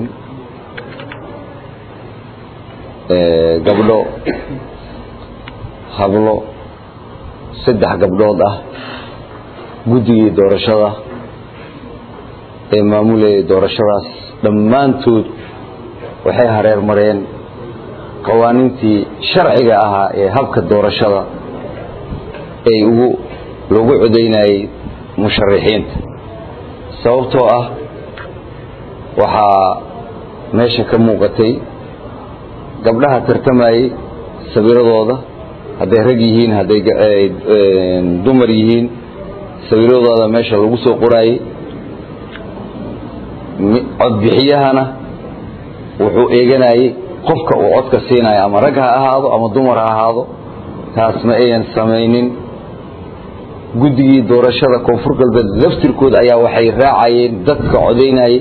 Speaker 11: gabdho hablo saddex gabdhood ah guddigii doorashada ee maamulayay doorashadaas dhammaantood waxay hareer mareen qawaaniintii sharciga ahaa ee habka doorashada ay ugu lagu codaynayay musharaxiinta sababtoo ah waxaa meesha ka muuqatay gabdhaha tartamayey sawiradooda hadday rag yihiin hadday dumar yihiin sawiradooda meesha lagu soo qoraayey codbixiyahana wuxuu eeganayey qofka uu codka siinayo ama rag ha ahaado ama dumar ha ahaado taas ma ayan samaynin guddigii doorashada koonfur galbeed laftirkooda ayaa waxay raacayeen dadka codaynayey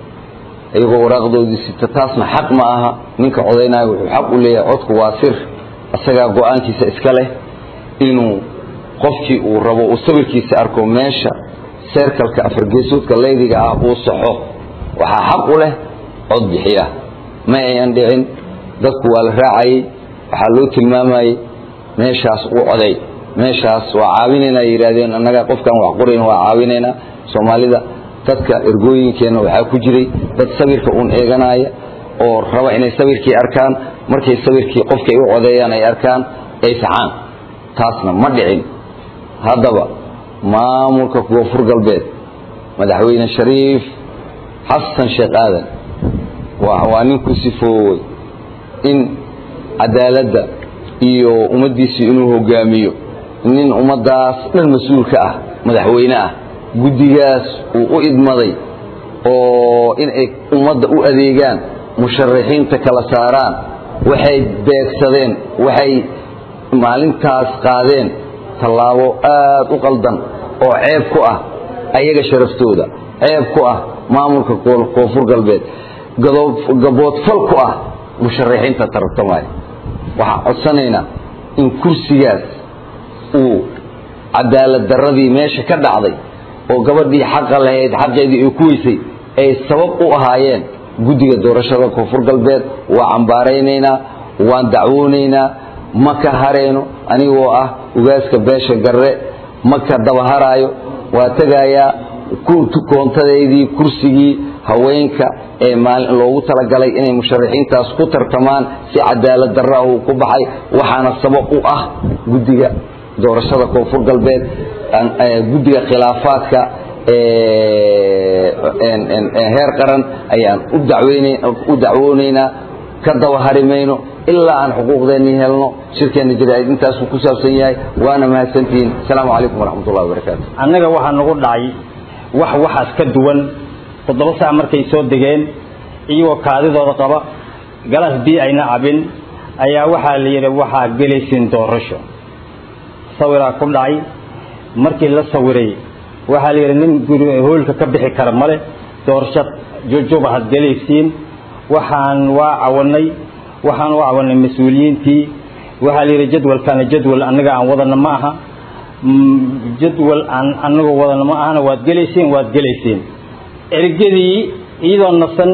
Speaker 11: iyagoo waraaqdoodii sita taasna xaq ma aha ninka codaynayo wuxuu xaq u leeyahay codku waa sir isagaa go-aankiisa iska leh inuu qofkii uu rabo uu sawirkiisa arko meesha seerkalka afargeesoodka leydiga ah uu saxo waxaa xaq u leh cod bixiya ma ayan dhicin dadku waa la raacayey waxaa loo tilmaamayey meeshaas uu coday meeshaas waa caawinaynaa yidhaahdeen annaga qofkaan wax qorayn waa caawinaynaa soomaalida dadka ergooyinkeenna waxaa ku jiray dad sawirka uun eeganaya oo raba inay sawirkii arkaan markay sawirkii qofkay u codeeyaan ay arkaan ay saxaan taasna ma dhicin haddaba maamulka koonfur galbeed madaxweyne shariif xasan sheekh aadan waa nin ku sifoowey in cadaaladda iyo ummaddiisii inuu hogaamiyo nin ummaddaas dhan mas-uulka ah madaxweyne ah guddigaas uu u idmaday oo inay ummadda u adeegaan musharaxiinta kala saaraan waxay beegsadeen waxay maalintaas qaadeen tallaabo aad u qaldan oo ceeb ku ah ayaga sharaftooda ceeb ku ah maamulka koonfur galbeed gaboodfal ku ah musharaxiinta tartamaya waxaan codsanaynaa in kursigaas uu cadaalad darradii meesha ka dhacday oo gabadhii xaqa lahayd xaqeedii ay ku weysay ay sabab u ahaayeen guddiga doorashada koonfur galbeed waa cambaaraynaynaa waan dacwoonaynaa ma ka harayno anigoo ah ugaaska beesha garre ma ka dabaharaayo waa tegayaa koontadeydii kursigii haweenka ee maalin loogu talagalay inay musharaxiintaas ku tartamaan si cadaalad darra uu ku baxay waxaana sabab u ah guddiga doorashada koonfur galbeed guddiga khilaafaadka heer qaran ayaan u dacwoonaynaa ka daba hari mayno ilaa aan xuquuqdeennii helno shirkeenna jaraa'id intaasuu ku saabsan yahay waana mahadsantihiin asalaamu calaykum waraxmatullahi wabarakaatu
Speaker 12: annaga waxaa nagu dhacay wax waxaas ka duwan toddoba sac markay soo degeen iyagoo kaadidooda qaba galas bii ayna cabin ayaa waxaa la yidhi waxaa gelaysiin doorasho sawiraa ku dhacay markii la sawiray waxaa la yidhi nin guri hoolka ka bixi kara male doorasho jujuba had gelaysiin waxaan waa cawanay waxaan u cawanay mas-uuliyiintii waxaa la yidhi jadwalkana jadwal annaga aan wadana ma aha jadwal aan annagu wadana ma ahana waad gelaysiin waad gelaysiin ergadii iyadoo nasan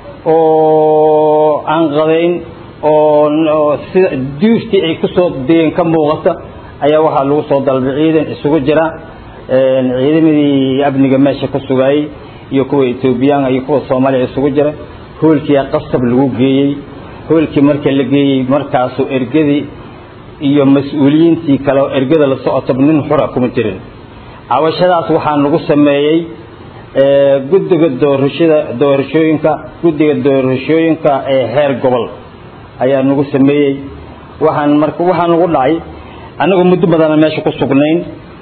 Speaker 12: oo aan qadayn oo sida duuftii ay kusoo degeen ka muuqata ayaa waxaa lagu soo dalbay ciidan isugu jira ciidamadii amniga meesha ka sugayey iyo kuwa etoobiyaan iyo kuwa soomaaliya isugu jira hoolkiia qasab lagu geeyey hoolkii marka la geeyey markaasuu ergadii iyo mas-uuliyiintii kale oo ergada la socotaba nin xura kuma jirin cawashadaas waxaa nagu sameeyey guddiga doorashada doorashooyinka guddiga doorashooyinka ee heer gobol ayaa nagu sameeyey waxaan marka waxaa nagu dhacay annagu muddo badana meesha ku sugnayn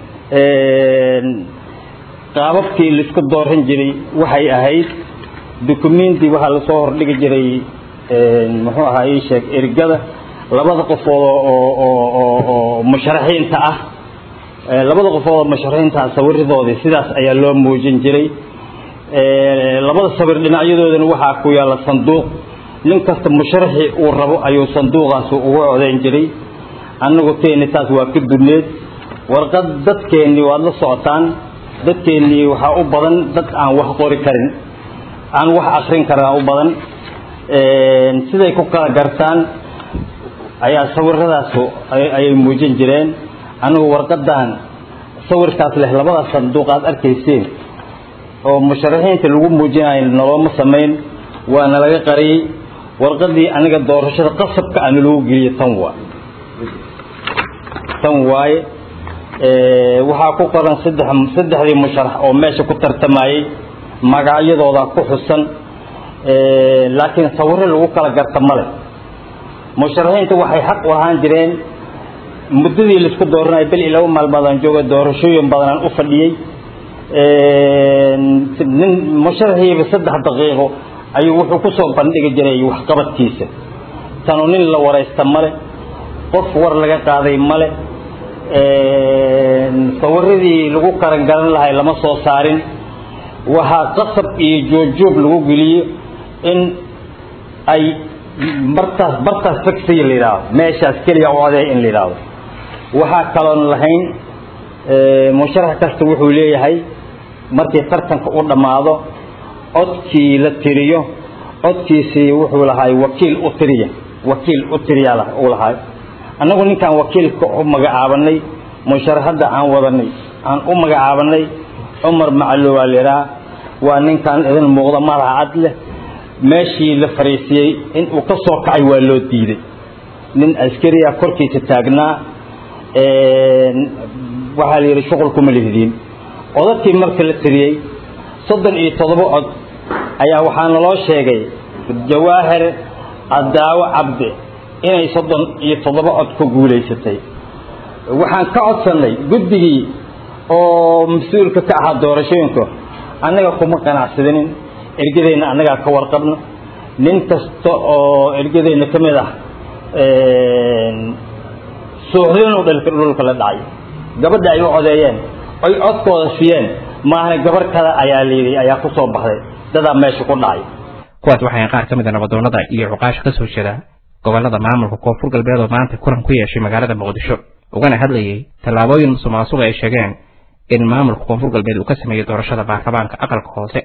Speaker 12: qaababkii laisku dooran jiray waxay ahayd dukumenti waxaa lasoo hordhigi jiray muxuu ahaa ii sheeg ergada labada qofood oo oo oo oo musharaxiinta ah labada qofood oo musharaxiinta ah sawiradoodii sidaas ayaa loo muujin jiray labada sawir dhinacyadoodana waxaa ku yaalla sanduuq nin kasta musharaxii uu rabo ayuu sanduuqaasi ugu codayn jiray annagu teeni taas waa ka duneed warqad dadkeennii waad la socotaan dadkeennii waxaa u badan dad aan wax qori karin aan wax akrin karaa u badan siday ku kala gartaan ayaa sawiradaas ayay muujin jireen anigu warqadan sawirkaas leh labada sanduuq aad arkayseen oo musharaxiinta lagu muujinayo noloma samayn waana laga qariyey warqadii aniga doorashada qasabka ana lagu geliyey tan waa tan waaye waxaa ku qoran saddex saddexdii musharax oo meesha ku tartamayey magacyadooda ku xusan laakiin sawiro lagu kala garta male musharaxiinta waxay xaq u lahaan jireen muddadii laisku dooranay bil iyo laba maalmoodaan jooga doorashooyin badanaan u fadhiyey nin musharaxiiba saddex daqiiqo ayuu wuxuu ku soo bandhigi jiray waxqabadkiisa tanu nin la waraysta male qof war laga qaaday male sawiradii lagu karan garan lahay lama soo saarin waxaa qasab iyo joogjoog lagu geliyo in ay martaas bartaas fagsiya la yidhaahdo meeshaas keliya u odeey in la yidhaahdo waxaa kaloon lahayn musharax kasta wuxuu leeyahay markii tartanka u dhammaado codkii la tiriyo codkiisii wuxuu lahaay wakiil u tiriya wakiil u tiriyaa uu lahaay annagu ninkaan wakiilka u magacaabanay musharaxadda aan wadanay aan u magacaabanay cumar macalo waa layidhaha waa ninkan idin muuqda madaxa cad leh meeshii la fariisiyey in uu ka soo kacay waa loo diiday nin askariya korkiisa taagnaa waxaa la yidhi shuqul kuma lihdiin codadkii marka la tiriyey soddon iyo toddoba cod ayaa waxaa naloo sheegay jawaahir adaawo cabdi inay soddon iyo toddoba cod ku guulaysatay waxaan ka codsannay guddigii oo mas-uulka ka ahaa doorashooyinka annaga kuma qanacsadinin ergadeenna annagaa ka warqabna nin kasta oo ergadeenna ka mid ah suuxdinuu dhulka la dhacay gabadha ay u codeeyeen oy codkooda siiyeen maahna gabar kale ayaa layidhi ayaa ku soo baxday dadaa meesha ku dhacay
Speaker 1: kuwaas waxay qaar ka mid a nabadoonnada iyo cuqaasha ka soo jeeda gobollada maamulka koonfur galbeed oo maanta kulan ku yeeshay magaalada muqdisho ugana hadlayey tallaabooyin musuqmaasuq ay sheegeen in maamulka koonfur galbeed uu ka sameeyey doorashada baarlamaanka aqalka hoose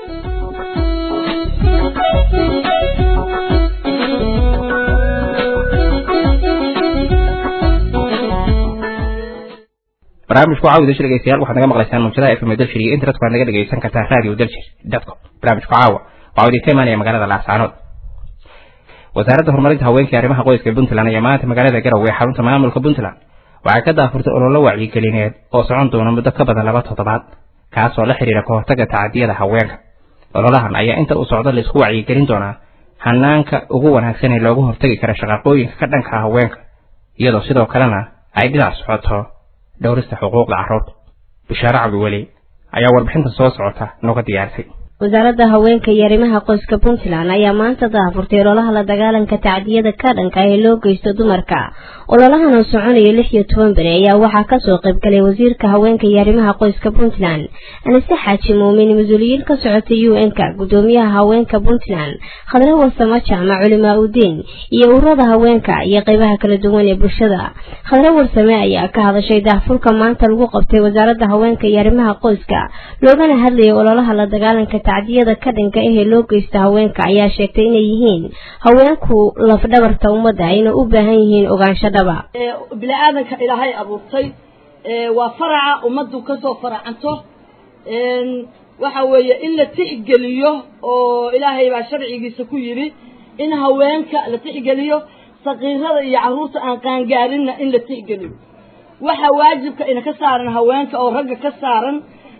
Speaker 1: barnaamijku caawi dalshir dhegeystayaal waxaad naga maqlaysaan mawjadaha fm dalshir iyo internetka waad naga dhegeysan kartaa radio dalshir dotcom barnaamijku caawa waxaa idinka imaanaya magaalada laascaanood wasaaradda horumarinta haweenka iyo arrimaha qoyska puntland ayaa maanta magaalada garowe ee xarunta maamulka puntland waxay ka daafurtay ololo wacyigelineed oo socon doona muddo ka badan laba toddobaad kaasoo la xidhiira ka hortagga tacadiyada haweenka ololahan ayaa inta uu socdo laisku wacyigelin doonaa hanaanka ugu wanaagsan ee loogu hortagi kara shaqaaqooyinka ka dhanka haweenka iyadoo sidoo kalena ay dhinac socoto dhowrista xuquuqda carruurta bishaare cabdiweli ayaa warbixinta soo socota nooga diyaarisay
Speaker 13: wasaaradda haweenka iyo arrimaha qoyska puntland ayaa maanta daafurtay ololaha la dagaalanka tacdiyada ka dhanka ee loo geysto dumarka ololahan oo soconaya lix iyo toban beri ayaa waxaa kasoo qaybgalay wasiirka haweenka iyo arrimaha qoyska puntland anise xaaji muumin mas-uuliyiin ka socota u n-ka gudoomiyaha haweenka puntland khadre warsamo jaamac culimaa udiin iyo ururada haweenka iyo qeybaha kala duwan ee bulshada khadre warsame ayaa ka hadashay daafurka maanta lagu qabtay wasaaradda haweenka iyo arrimaha qoyska loogana hadlayay ololaha la dagaalanka tacdiyada ka dhanka ahee loo geysta haweenka ayaa sheegtay inay yihiin haweenku lafdhabarta ummadda ayna u baahan yihiin ogaansho dhaba
Speaker 14: bini-aadanka ilaahay abuurtay waa faraca ummaddu kasoo faracanto waxa weeye in la tixgeliyo oo ilaahay baa sharcigiisa ku yidhi in haweenka la tixgeliyo sakiirada iyo carruurta aan qaangaarinna in la tixgeliyo waxa waajibka ina ka saaran haweenka oo ragga ka saaran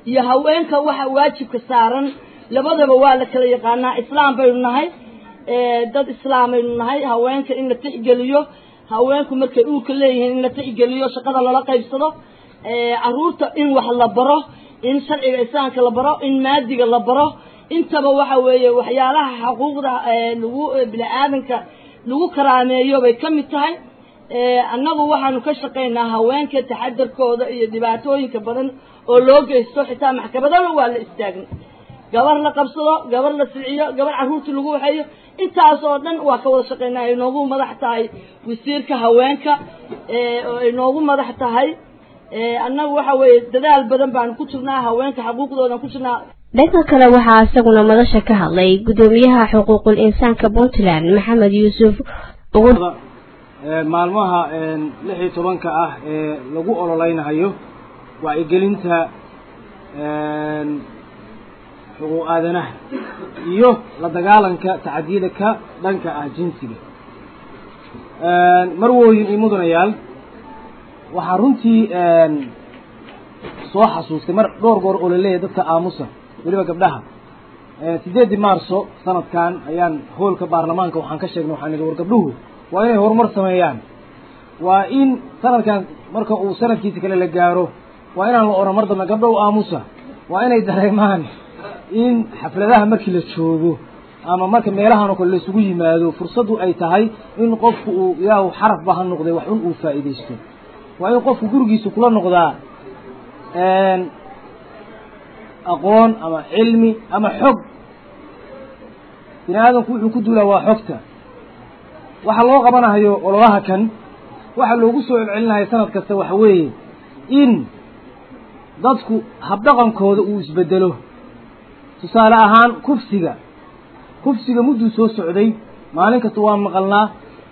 Speaker 14: iyo haweenka waxa waajibka saaran labadaba waa la kala yaqaanaa islaam baynu nahay dad islaam baynu nahay haweenka in la tixgeliyo haweenku markay uurka leeyihiin in la tixgeliyo shaqada lala qaybsado caruurta in wax la baro in sharciga islaamka la baro in maadiga la baro intaba waxa weeye waxyaalaha xuquuqda lagu bini-aadanka lagu karaameeyo bay ka mid tahay annagu waxaanu ka shaqaynaa haweenka taxadarkooda iyo dhibaatooyinka badan oo loo geysto xitaa maxkamadana waa la istaagna gabar la qabsado gabar la siciyo gabar carruurta lagu waxeeyo intaas oo dhan waa ka wada shaqaynaa ay noogu madax tahay wasiirka haweenka oo ay noogu madax tahay annagu waxa weeye dadaal badan baanu ku jirnaa haweenka xuquuqdoodan ku jirnaa
Speaker 13: dhanka kale waxaa isaguna madasha ka hadlay gudoomiyaha xuquuqul insaanka puntland maxamed yuusuf
Speaker 15: maalmaha lix iyo tobanka ah ee lagu ololeynayo wacyigelinta xuquuq aadanaha iyo la dagaalanka tacadiyada ka dhanka ah jinsiga marwooyin iyo mudanayaal waxaa runtii soo xasuustay mar dhowr goor oo laleeyahay dadka aamusa weliba gabdhaha sideeddii maarso sanadkan ayaan hoolka baarlamaanka waxaan ka sheegnay waxaan idhi war gabdhuhu waa inay horumar sameeyaan waa in sanadkan marka uu sanadkiisa kale la gaaro waa inaan la oran mar dambe gabdhow aamusa waa inay dareemaan in xafladaha markii la joogo ama marka meelahan oo kale laisugu yimaado fursaddu ay tahay in qofku uu ilaahu xaraf ba ha noqday wax un uu faa'iidaysto waa in qofku gurigiisa kula noqdaa aqoon ama cilmi ama xog bini aadamku wuxuu ku duulaa waa xogta waxa loo qabanahayo ololaha kan waxa loogu soo celcelinayo sanad kasta waxa weeye in dadku habdhaqankooda uu isbedelo tusaale ahaan kufsiga kufsiga mudduu soo socday maalin kasta waa maqalnaa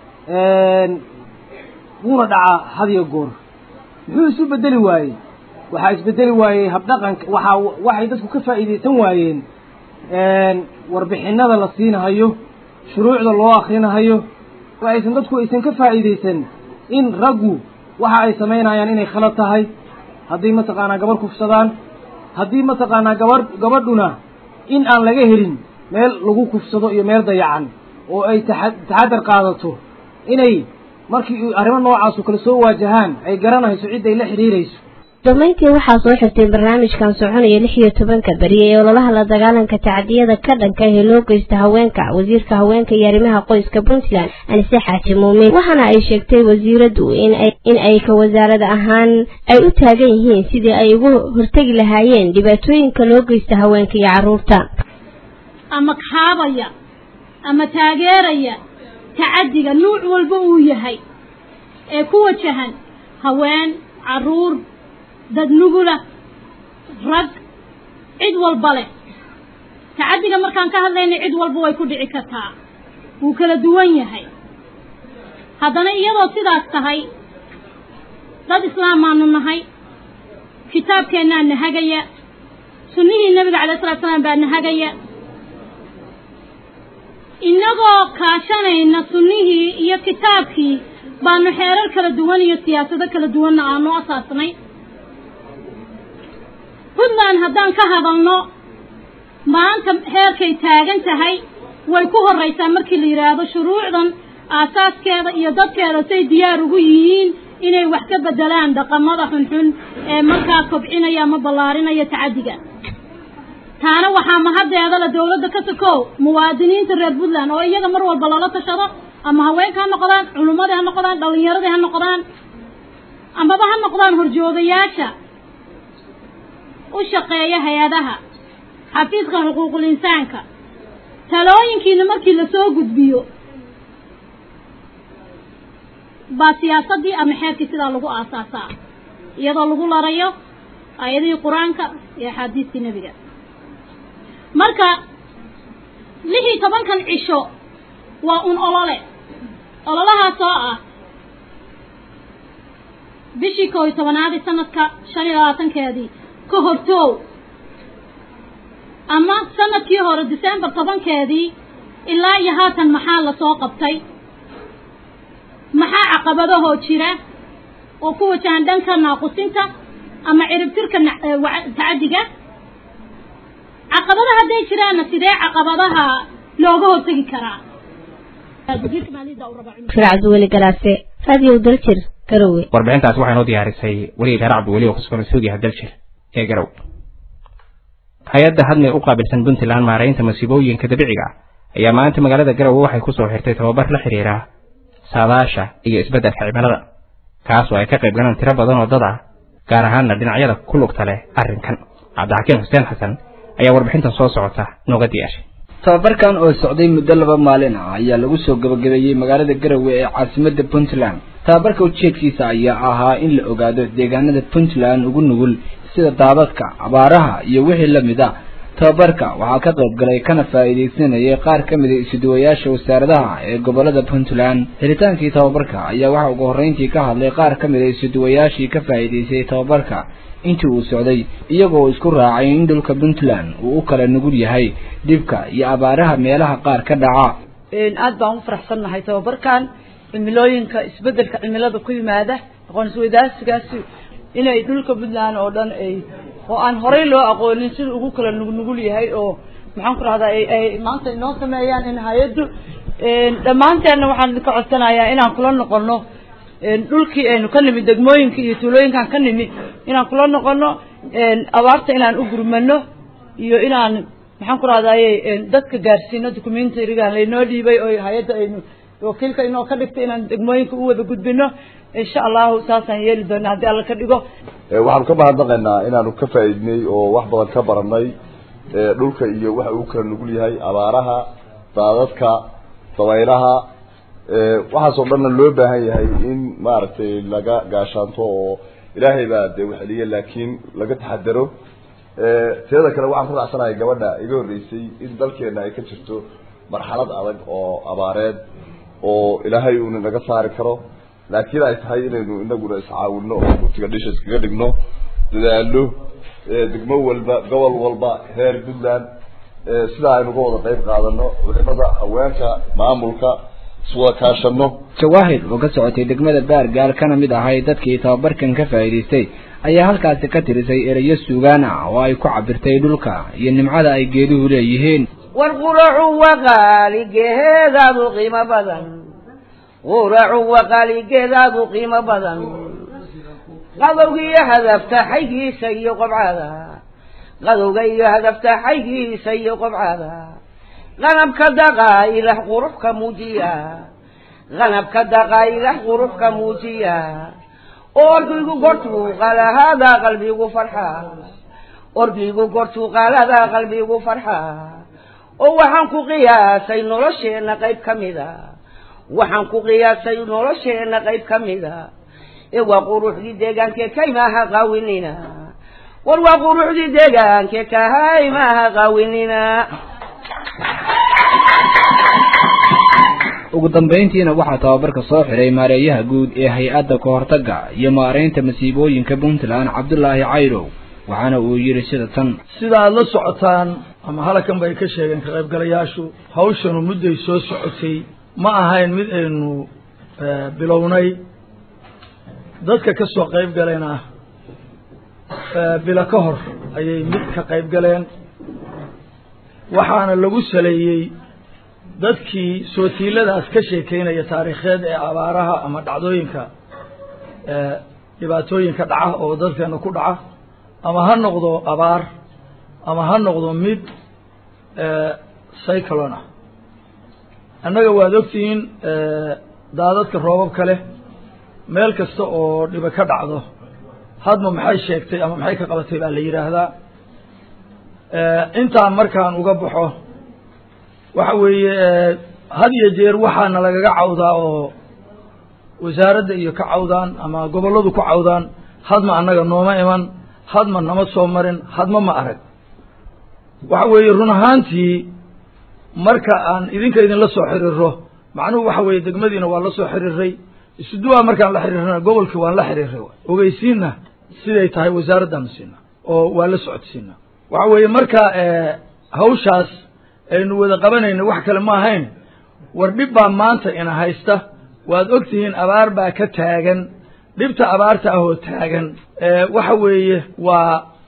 Speaker 15: wuuna dhacaa hadiyo goor muxuu isu bedeli waayey waxaa isbedeli waayey habdhaqanka waxaa waxay dadku ka faa'iidaysan waayeen warbixinada la siinahayo shuruucda loo akrinahayo aysan dadku aysan ka faa'iidaysan in raggu waxa ay samaynayaan inay khalad tahay haddii mataqaanaa gabarh kufsadaan haddii mataqaanaa gabadh gabadhuna in aan laga helin meel lagu kufsado iyo meel dayacan oo ay taxa taxadar qaadato inay markii arrimo noocaasu kale soo waajahaan ay garanayso cid ay la xidhiirayso
Speaker 13: damayntii waxaa soo xirtay barnaamijkan soconaya lix iyo tobanka beri ee ololaha la dagaalanka tacdiyada ka dhanka ee loo geysta haweenka wasiirka haweenka iyo arrimaha qoyska puntland anise xaaji muumin waxaana ay sheegtay wasiiradu in ay ka wasaarad ahaan ay u taagan yihiin sidii ay ugu hortegi lahaayeen dhibaatooyinka loo geysta haweenka iyo carruurta
Speaker 16: ama kaabaya ama taageeraya tacadiga nuuc walba uu yahay ee ku wajahan haween carruur dad nugula rag cid walba leh tacaddiga markaan ka hadlayna cid walba way ku dhici kartaa wuu kala duwan yahay haddana iyadoo sidaas tahay dad islaamaanu nahay kitaabkeennaa na hagaya sunnihii nebiga calay salatu salaam baa na hagaya innagoo kaashanayna sunnihii iyo kitaabkii baanu xeerar kala duwan iyo siyaasado kala duwanna aanu asaasnay puntland haddaan ka hadalno maanta heerkay taagan tahay way ku horraysaa markii la yidhaahdo shuruucdan aasaaskeeda iyo dadkeeda say diyaar ugu yihiin inay wax ka beddelaan dhaqamada xunxun ee markaa kobcinaya ama ballaarinaya tacaddiga taana waxaa mahaddeeda la dawladda ka sokow muwaadiniinta reer puntland oo iyaga mar walba lala tashado ama haweenka ha noqdaan culummadii ha noqdaan dhallinyaradii ha noqdaan amaba ha noqdaan horjoogayaasha u shaqeeya hay-adaha xafiiska xuquuqul insaanka talooyinkiina markii lasoo gudbiyo baa siyaasaddii ama xeerkii sidaa lagu aasaasaa iyadoo lagu larayo aayadihii qur-aanka iyo axaadiistii nebiga marka lix iyo tobankan cisho waa un olole ololahaas oo ah bishii koo iyo tobanaadii sanadka shan iyo labaatankeedii ka hortoow ama sanadkii hore december tobankeedii ilaa iyo haatan maxaa lasoo qabtay maxaa caqabadahoo jira oo ku wajahan dhanka naaqusinta ama ciribtirka tacaddiga caqabada hadday jiraanna sidee caqabadaha looga hortegi karaa
Speaker 13: fircad weli galaase radio daljir garowe
Speaker 1: warbixintaas waxay noo diyaarisay weli reer cabdiweli oo kusugan suugiyaha daljir ee garow hay-adda hadmay u qaabilsan puntland maaraynta masiibooyinka dabiiciga ayaa maanta magaalada garowe waxay kusoo xirtay tababar la xiriira saadaasha iyo isbeddelka cimilada kaas oo ay ka qayb galaan tiro badan oo dad ah gaar ahaanna dhinacyada ku lugta leh arrinkan cabdixakiin xuseen xasan ayaa warbixintan soo socota nooga diyaarshay
Speaker 4: tababarkan oo socday muddo laba maalin ah ayaa lagu soo gabagabeeyey magaalada garowe ee caasimadda puntland tababarka ujeedkiisa ayaa ahaa in la ogaado deegaanada puntland ugu nugul sida daadadka abaaraha iyo wixii la mid a tababarka waxaa ka qayb galay kana faa'iidaysanayay qaar ka mid a isuduwayaasha wasaaradaha ee gobolada puntland helitaankii tababarka ayaa waxaa ugu horreyntii ka hadlay qaar ka mid a isuduwayaashii ka faa'iidaystay tababarka intii uu socday iyagoo isku raacay in dhulka puntland uu u kala nugul yahay dhibka iyo abaaraha meelaha qaar ka dhaca
Speaker 17: aad baan u faraxsannahay tababarkan cimilooyinka isbeddelka cimilada ku yimaada aqoon-isweydaarsigaasi inay dhulka puntland oo dhan ay oo aan horey loo aqoonin sida ugu kala nugnugul yahay oo maxaan ku rahdaa ay maanta inoo sameeyaan in hay-addu dhammaanteenna waxaan ka codsanayaa inaan kula noqono dhulkii aynu ka nimi degmooyinka iyo tuulooyinkaan ka nimi inaan kula noqono abaarta inaan u gurmano iyo inaan maxaan ku rahdaye dadka gaarsiino documentarigan laynoo dhiibay oo hay-adda aynu wakiilka inoo ka dhigtay inaan degmooyinka u wada gudbino insha allahu saasaan yeeli doona haddii alla ka dhigo
Speaker 18: waxaanu ka mahadnaqaynaa inaanu ka faa'iidnay oo wax badan ka baranay dhulka iyo waxa uu kala nugul yahay abaaraha daadadka dabaylaha waxaasoo dhanna loo baahan yahay in maaragtay laga gaashaanto oo ilaahay baa dee waxeliya laakiin laga taxadaro teeda kale waxaan ku raacsanahay gabadha iga horreysay in dalkeena ay ka jirto marxalad adag oo abaareed oo ilaahay uuna naga saari karo laakiin ay tahay inaynu inaguna iscaawino oo gurtiga dhisha iskaga dhigno dadaalo degmo walba gobol walba reer puntland sidaa aynu uga wada qayb qaadano culimada haweenka maamulka iswada kaashano
Speaker 4: jawaahir oo ka socotay degmada baargaal kana mid ahay dadkii tababarkan ka faa'iidaystay ayaa halkaasi ka tirisay erayo suugaan ah oo ay ku cabirtay dhulka iyo nimcada ay geeduhu leeyihiin
Speaker 19: war quracu waqaaligeedaadu qiimo badan quracu waqaaligeedaadu qiimo badan qadowga iyo hadafta xaygiisa iyo qobcada qadowga iyo hadafta xaygiisa iyo qobcada qanabka daqaa ilaah qurux ka muujiya qanabka daqaa ilaah qurux ka muujiya orgigu gortuu qalahada qalbigu farxa orgigu gortuu qalada qalbigu farxa oo waxaan ku qiyaasay nolosheenna qayb ka mida waxaan ku qiyaasay nolosheenna qayb ka mida ee waa quruxdii deegaankee kaymaha qaawinina war waa quruxdii deegaankee kahaymaha qaawinina
Speaker 4: ugu dambayntiina waxaa tababarka soo xiray maareeyaha guud ee hay-adda kahortagga iyo maaraynta masiibooyinka puntland cabdulaahi cayrow waxaana uu yidhi sida tan
Speaker 20: sida aada la socotaan ama halakan bay ka sheegeen ka qaybgalayaashu hawshanu mudday soo socotay ma ahayn mid aynu bilownay dadka ka soo qayb galena bilo ka hor ayay mid ka qayb galeen waxaana lagu saleeyey dadkii sootiiladaas ka sheekeynaya taariikheed ee abaaraha ama dhacdooyinka dhibaatooyinka dhaca oo dadkeena ku dhaca ama ha noqdo abaar ama ha noqdo mid cyclon ah annaga waad ogtihiin daadadka roobabka leh meel kasta oo dhiba ka dhacdo hadma maxay sheegtay ama maxay ka qabatay baa la yidhaahdaa intaan markaan uga baxo waxa weeye had iyo jeer waxaana lagaga cawdaa oo wasaaradda iyo ka cawdaan ama gobolladu ku cawdaan hadma annaga nooma iman hadma nama soo marin hadma ma arag waxa weeye run ahaantii marka aan idinka idinla soo xiriiro macnuhu waxa weeye degmadiina waa la soo xiriiray isuduwaa markaan la xiriirana gobolkii waan la xiriiray ogeysiinna siday tahay wasaaraddaanu siina oo waa la socodsiina waxa weeye marka hawshaas aynu wada qabanayna wax kale ma ahayn war dhib baa maanta ina haysta waad og tihiin abaar baa ka taagan dhibta abaarta ah oo taagan waxa weeye waa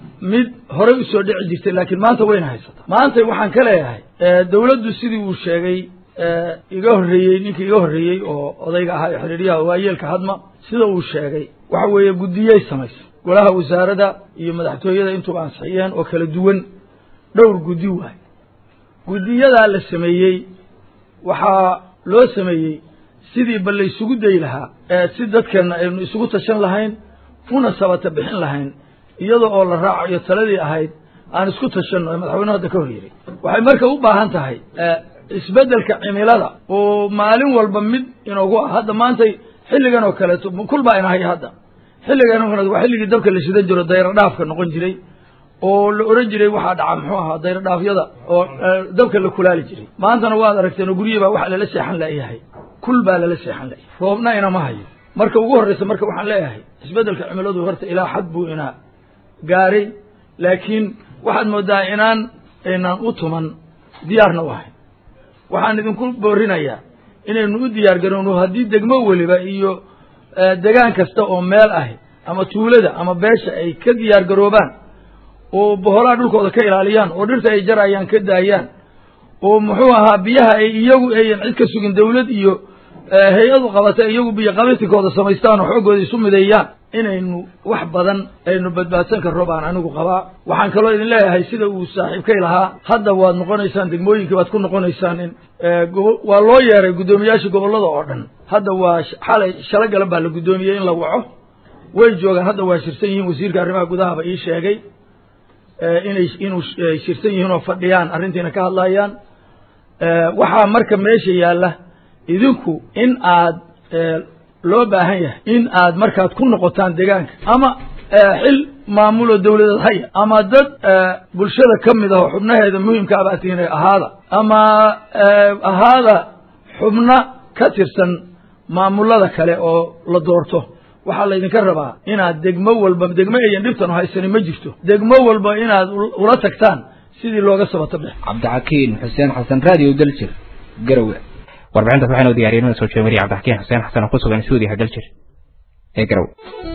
Speaker 20: mid horey usoo dhici jirtay laakiin maanta wayna haysataa maanta waxaan ka leeyahay dawladdu sidii uu sheegay iga horreeyey ninkii iga horreeyey oo odayga ahaa ee xidhiidyaha waayeelka hadma sida uu sheegay waxa weeye guddiyey samaysa golaha wasaaradda iyo madaxtooyada intuba ansixiyeen oo kala duwan dhowr guddi waay guddiyadaa la sameeyey waxaa loo sameeyey sidii bal la isugu dayi lahaa si dadkeenna aynu isugu tashan lahayn una sabata bixin lahayn iyada oo la raacayo taladii ahayd aan isku tashanno ee madaxweynuhu hadda ka hor yiri waxay marka u baahan tahay isbeddelka cimilada oo maalin walba mid inoogu ah hadda maantay xilligan oo kaleeto kul baa inahay hadda xilligan waa xilligii dabka la shidan jiro dayro dhaafka noqon jiray oo la oran jiray waxaa dhaca muxuu ahaa dayro dhaafyada oo dabka la kulaali jiray maantana waad aragteen oo guryihi baa waxa lala seexan la'yahay kul baa lala seexan la'yahay roobna inama hayo marka ugu horreysa marka waxaan leeyahay isbeddelka cimiladu horta ilaa xad buu inaa gaaray laakiin waxaad moodaa inaan aynaan u tuman diyaarna u ahayn waxaan idinku boorinayaa inaynu u diyaar garowno haddii degmo weliba iyo degaan kasta oo meel ahi ama tuulada ama beesha ay ka diyaar garoobaan oo boholaha dhulkooda ka ilaaliyaan oo dhirta ay jarayaan ka daayaan oo muxuu ahaa biyaha ay iyagu ayan cid ka sugin dawlad iyo hay-adu qabata iyagu biyo qabitikooda samaystaan oo xooggooda isu mideeyaan inaynu wax badan aynu badbaadsan karro baan anigu qabaa waxaan kaloo idin leeyahay sida uu saaxiibkay lahaa hadda waad noqonaysaan degmooyinkii baad ku noqonaysaan in waa loo yeeray guddoomiyaasha gobollada oo dhan hadda waa xalay shalo galan baa la guddoomiyey in la waco way joogaan hadda waa shirsan yihiin wasiirka arrimaha gudahaba ii sheegay inay inuu shirsan yihiin oo fadhiyaan arrintiina ka hadlayaan waxaa marka meesha yaalla idinku in aad loo baahan yahay in aad markaad ku noqotaan deegaanka ama xil maamuloo dawladeed haya ama dad bulshada ka mid ah oo xubnaheeda muhimka abaa tihinay ahaada ama ahaada xubno ka tirsan maamulada kale oo la doorto waxaa laydinka rabaa inaad degmo walba degmo ayan dhibtanu haysani ma jirto degmo walba inaad ula tagtaan sidii looga sabato bix
Speaker 4: cabdixakiin xuseen xasan radio daljir garowe
Speaker 1: warbixintaas waxaanu diyaariyay inuu soo jeemariye cabdixakiin xuseen xasan oo ku sugan suudiga daljir ee garowe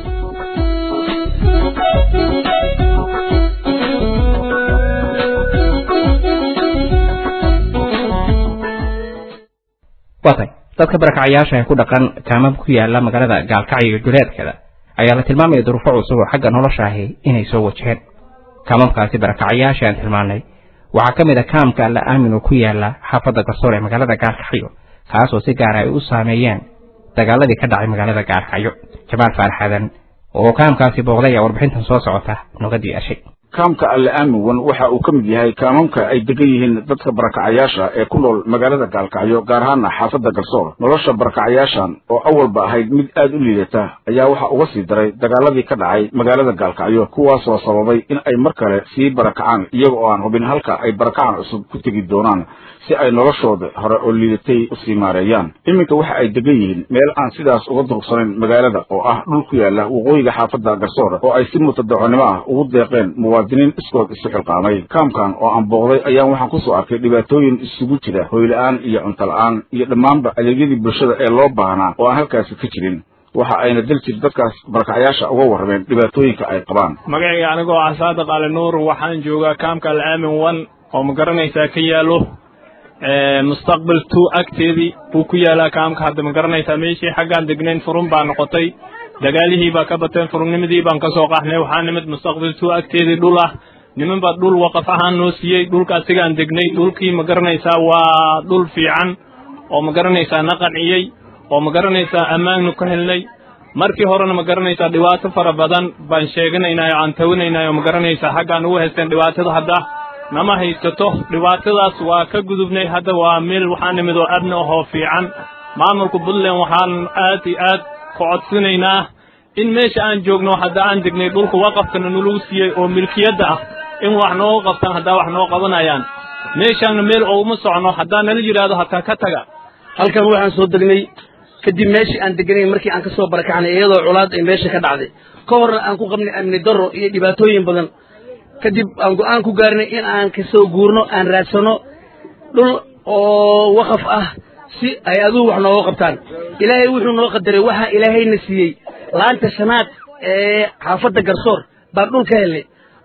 Speaker 1: waatay dadka barakacayaasha ee ku dhaqan kaamab ku yaala magaalada gaalkacyo iyo duleedkeeda ayaa la tilmaamaya duruufo cusub oo xagga nolosha ahi inay soo wajaheen kaamamkaasi barakacayaasha aan tilmaanay waxaa ka mid a kaamka alla aamin oo ku yaala xaafadda garsoor ee magaalada gaalkacyo kaas oo si gaara ay u saameeyeen dagaaladii ka dhacay magaalada gaalkacyo jamaal faarxadan oo kaamkaasi booqday ayaa warbixintan soo socota noga diyaarshay
Speaker 10: kaamka alle aaminwan waxa uu ka mid yahay kaamamka ay degan yihiin dadka barakacayaasha ee ku nool magaalada gaalkacyo gaar ahaana xaafadda garsoor nolosha barakacayaashan oo awalba ahayd mid aad u liidata ayaa waxa uga sii daray dagaaladii ka dhacay magaalada gaalkacyo kuwaasoo sababay in ay mar kale sii barakacaan iyaga oo aan hubin halka ay barakacaan cusub ku tegi doonaan si ay noloshooda hore oo liidatay u sii maareeyaan iminka waxa ay degan yihiin meel aan sidaas uga durugsanayn magaalada oo ah dhul ku yaala waqooyiga xaafadda garsoor oo ay si mutadaconimo ah ugu deeqeen muwaadiniin iskood isu xilqaamay kaamkan oo aan booqday ayaan waxaan kusoo arkay dhibaatooyin isugu jira hoyla'aan iyo cunto la'aan iyo dhammaanba adeegyadii bulshada ee loo baahnaa oo aan halkaasi ka jirin waxa ayna daljir dadkaas barakacayaasha uga warrameen dhibaatooyinka ay qabaan
Speaker 21: magacayga anigoo ah saadiq ali nuur waxaan joogaa kaamka alaamin one oo ma garanaysaa ka yaalo mustaqbal two agteedii buu ku yaalaa kaamka hadda ma garanaysaa meeshii xaggaan degnayn furun baa noqotay dagaalihii baa ka bateen furunnimadii baan ka soo qaxnay waxaa nimid mustaqbal two agteedii dhul ah niman baa dhul waqaf ahaan noo siiyey dhulka asigaan degnay dhulkii ma garanaysaa waa dhul fiican oo ma garanaysaa na qanciyey oo ma garanaysaa ammaannu ka helnay markii horena ma garanaysaa dhibaato fara badan baan sheeganaynaa oo aan tawinaynaa oo ma garanaysaa xaggaan ugu haysteen dhibaatada hadda nama haysato dhibaatadaas waa ka gudubnay hadda waa meel waxaa nimid oo adna ahoo fiican maamulka puntland waxaan aad iyo aad ku codsinaynaa in meesha aan joogno hadda aan degnay dhulka waqafkana nalagu siiyey oo milkiyadda ah in wax nooga qabtaan haddaa wax noo qabanayaan meeshaanna meel ooguma socno haddaa nala yidhaahdo hataa ka taga
Speaker 22: halkan waxaan soo degnay kadib meeshii aan deganayn markii aan ka soo barakacnay iyadoo colaad ay meesha ka dhacday ka horna aan ku qabnay amni darro iyo dhibaatooyin badan kadib aan go'aan ku gaarnay in aan ka soo guurno aan raadsano dhul oo waqaf ah si ay adugu wax nooga qabtaan ilaahay wuxuu noo qadaray waxaa ilaahayna siiyey laanta shanaad ee xaafadda garsoor baan dhul ka helnay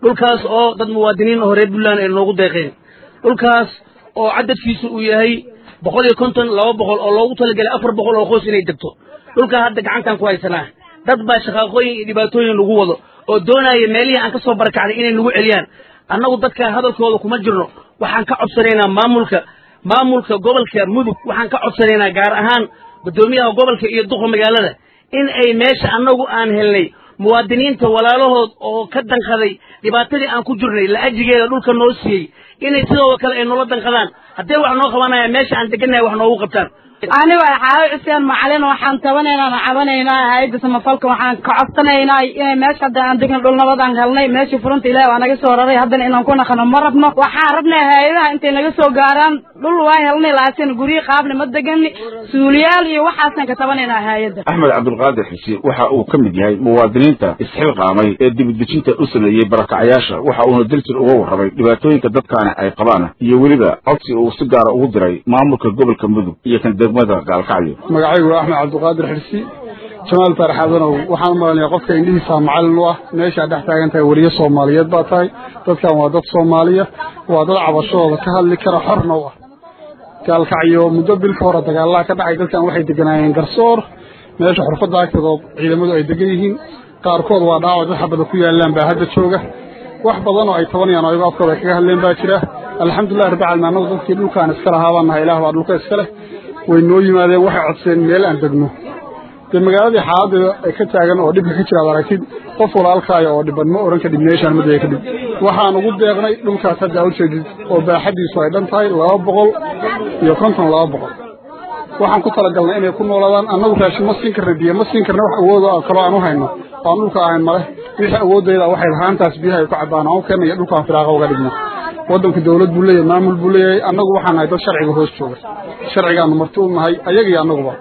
Speaker 22: dhulkaas oo dad muwaadiniin oo reer puntland ay noogu deeqeen dhulkaas oo cadadkiisu uu yahay boqol iyo konton laba boqol oo loogu talagelay afar boqol oo qoys inay degto dhulkaa hadda gacantaan ku haysanaa dad baa shaqaaqooyin iyo dhibaatooyin lagu wado oo doonaya meelihii aan ka soo barakacnay inay nagu celiyaan annagu dadka hadalkooda kuma jirno waxaan ka codsanaynaa maamulka maamulka gobolka mudug waxaan ka codsanaynaa gaar ahaan guddoomiyaha gobolka iyo duqa magaalada in ay meesha annagu aan helnay muwaadiniinta walaalahood oo ka danqaday dhibaatadii aan ku jirnay la'ajigeeda dhulka noo siiyey inay sidoo kale ay noola danqadaan haddee wax noo qabanaya meesha aan degannahay wax noogu qabtaan
Speaker 5: anigo xaawo xuseen macalin waxaan tabanaynaa cabanaynaa hay'adda samafalka waxaan ka codsanaynaa inay meesha hadda aan degno dhul nabadaan galnay meeshii furunta ilaahi waa naga soo raray haddana inaan ku naqano ma rabno waxaan rabnaa hay-adaha intay naga soo gaaraan dhul waa helnay laakiin guryo qaabna ma degani suuliyaal iyo waxaasaan ka tabanaynaa hay-adda
Speaker 6: axmed cabdulqaadir xuseen waxa uu ka mid yahay muwaadiniinta isxilqaamay ee dibadejinta u sameeyey barakacayaasha waxa uuna dilsir uga warramay dhibaatooyinka dadkaani ay qabaan iyo weliba codsi uu si gaara ugu diray maamulka gobolka mudug iyo kan degmada gaalkacyo
Speaker 23: magacaygu waa axmed cabdulqaadir xirsi jamaal faaraxaadanow waxaan umalaynaya qofka indhihiisa macalin u ah meeshaa dhex taagan tahay weliyo soomaaliyeed baa tahay dadkan waa dad soomaaliya waa dad cabashadooda ka hadli kara xorna u ah gaalkacyo muddo bil ka hore dagaalaha ka dhacay dadkan waxay deganaayeen garsoor meesha xurfadda agteedoo ciidamadu ay degan yihiin qaarkood waa dhaawac dad xabada ku yaalaan baa hadda jooga wax badan oo ay tabanayaan ayago afkooda ay kaga hadleen baa jira alxamdulilah rabbi caalamiin annagu dadkii dhulkaan iska lahaa baan nahay ilaah baa dhulka iska leh way noo yimaadeen waxay codseen meel aan degno dee magaaladii xaaladeeda ay ka taagan oo dhibka ka jira ad aragtid qof walaalkaaya oo dhiban ma oran kadhib meeshaan ma dega kadhib waxaan ugu deeqnay dhulkaas hadda aa ujeedid oo baaxadiisu ay dhan tahay laba boqol iyo konton laba boqol waxaan ku talagalnay inay ku noolaadaan annagu raashin ma siin karna biyo ma siin karna wax awood oo kaloo aan u hayno aan dhulka ahayn male wixii awoodayda waxay lahaantaas biyaha ay ku cabbaan aan u keenna iyo dhulkaan firaaqa uga dhigno waddanka dawlad buu leeyahay maamul buu leeyahay annagu waxaan nahay dad sharciga hoos jooga sharcigaanu marti u nahay ayaga iyo annaguba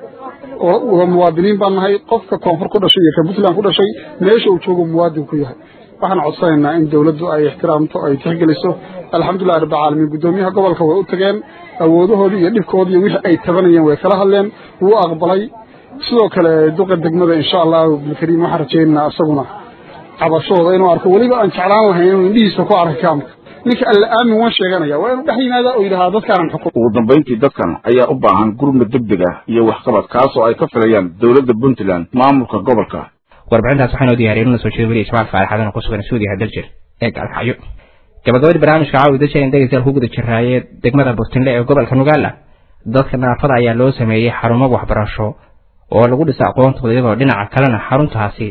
Speaker 23: oo muwaadiniin baan nahay qofka koonfur ku dhashay iyo ka puntland ku dhashay meesha uu joogo muwaadin ku yahay waxaan codsanaynaa in dawladdu ay ixtiraamto ay tixgeliso alxamdulilah rabbilcaalamiin guddoomiyaha gobolka way u tageen awoodahoodii iyo dhibkoodii iyo wixii ay tabanayeen way kala hadleen wuu aqbalay sidoo kale duqa degmada insha allahu bilkariim waxaan rajaynaynaa isaguna cabashooda inuu arko weliba aan jeclaan lahayn inuu indhihiisa ku arkay kaamka ninka alla aamin waan sheeganaya waa inuu dhex yimaadaa oo yidhahaa dadkaanan xukum
Speaker 6: ugu dambayntii dadkan ayaa u baahan gurmad degdeg ah iyo waxqabad kaasoo ay ka filayaan dowladda puntland maamulka gobolka
Speaker 1: warbixintaas waxaanoo diyaariyay inuu soo jeedo weliya jamaal faaraxadan ku sugan suudiyaha daljir ee gaalkacyo gabagabadii barnaamijka caawi dalshir in dhegeystayaal ku guda jiraaye degmada burtinle ee gobolka nugaala dadka naafada ayaa loo sameeyey xarumo waxbarasho oo lagu dhisa aqoontooda iyadoo dhinaca kalena xaruntaasi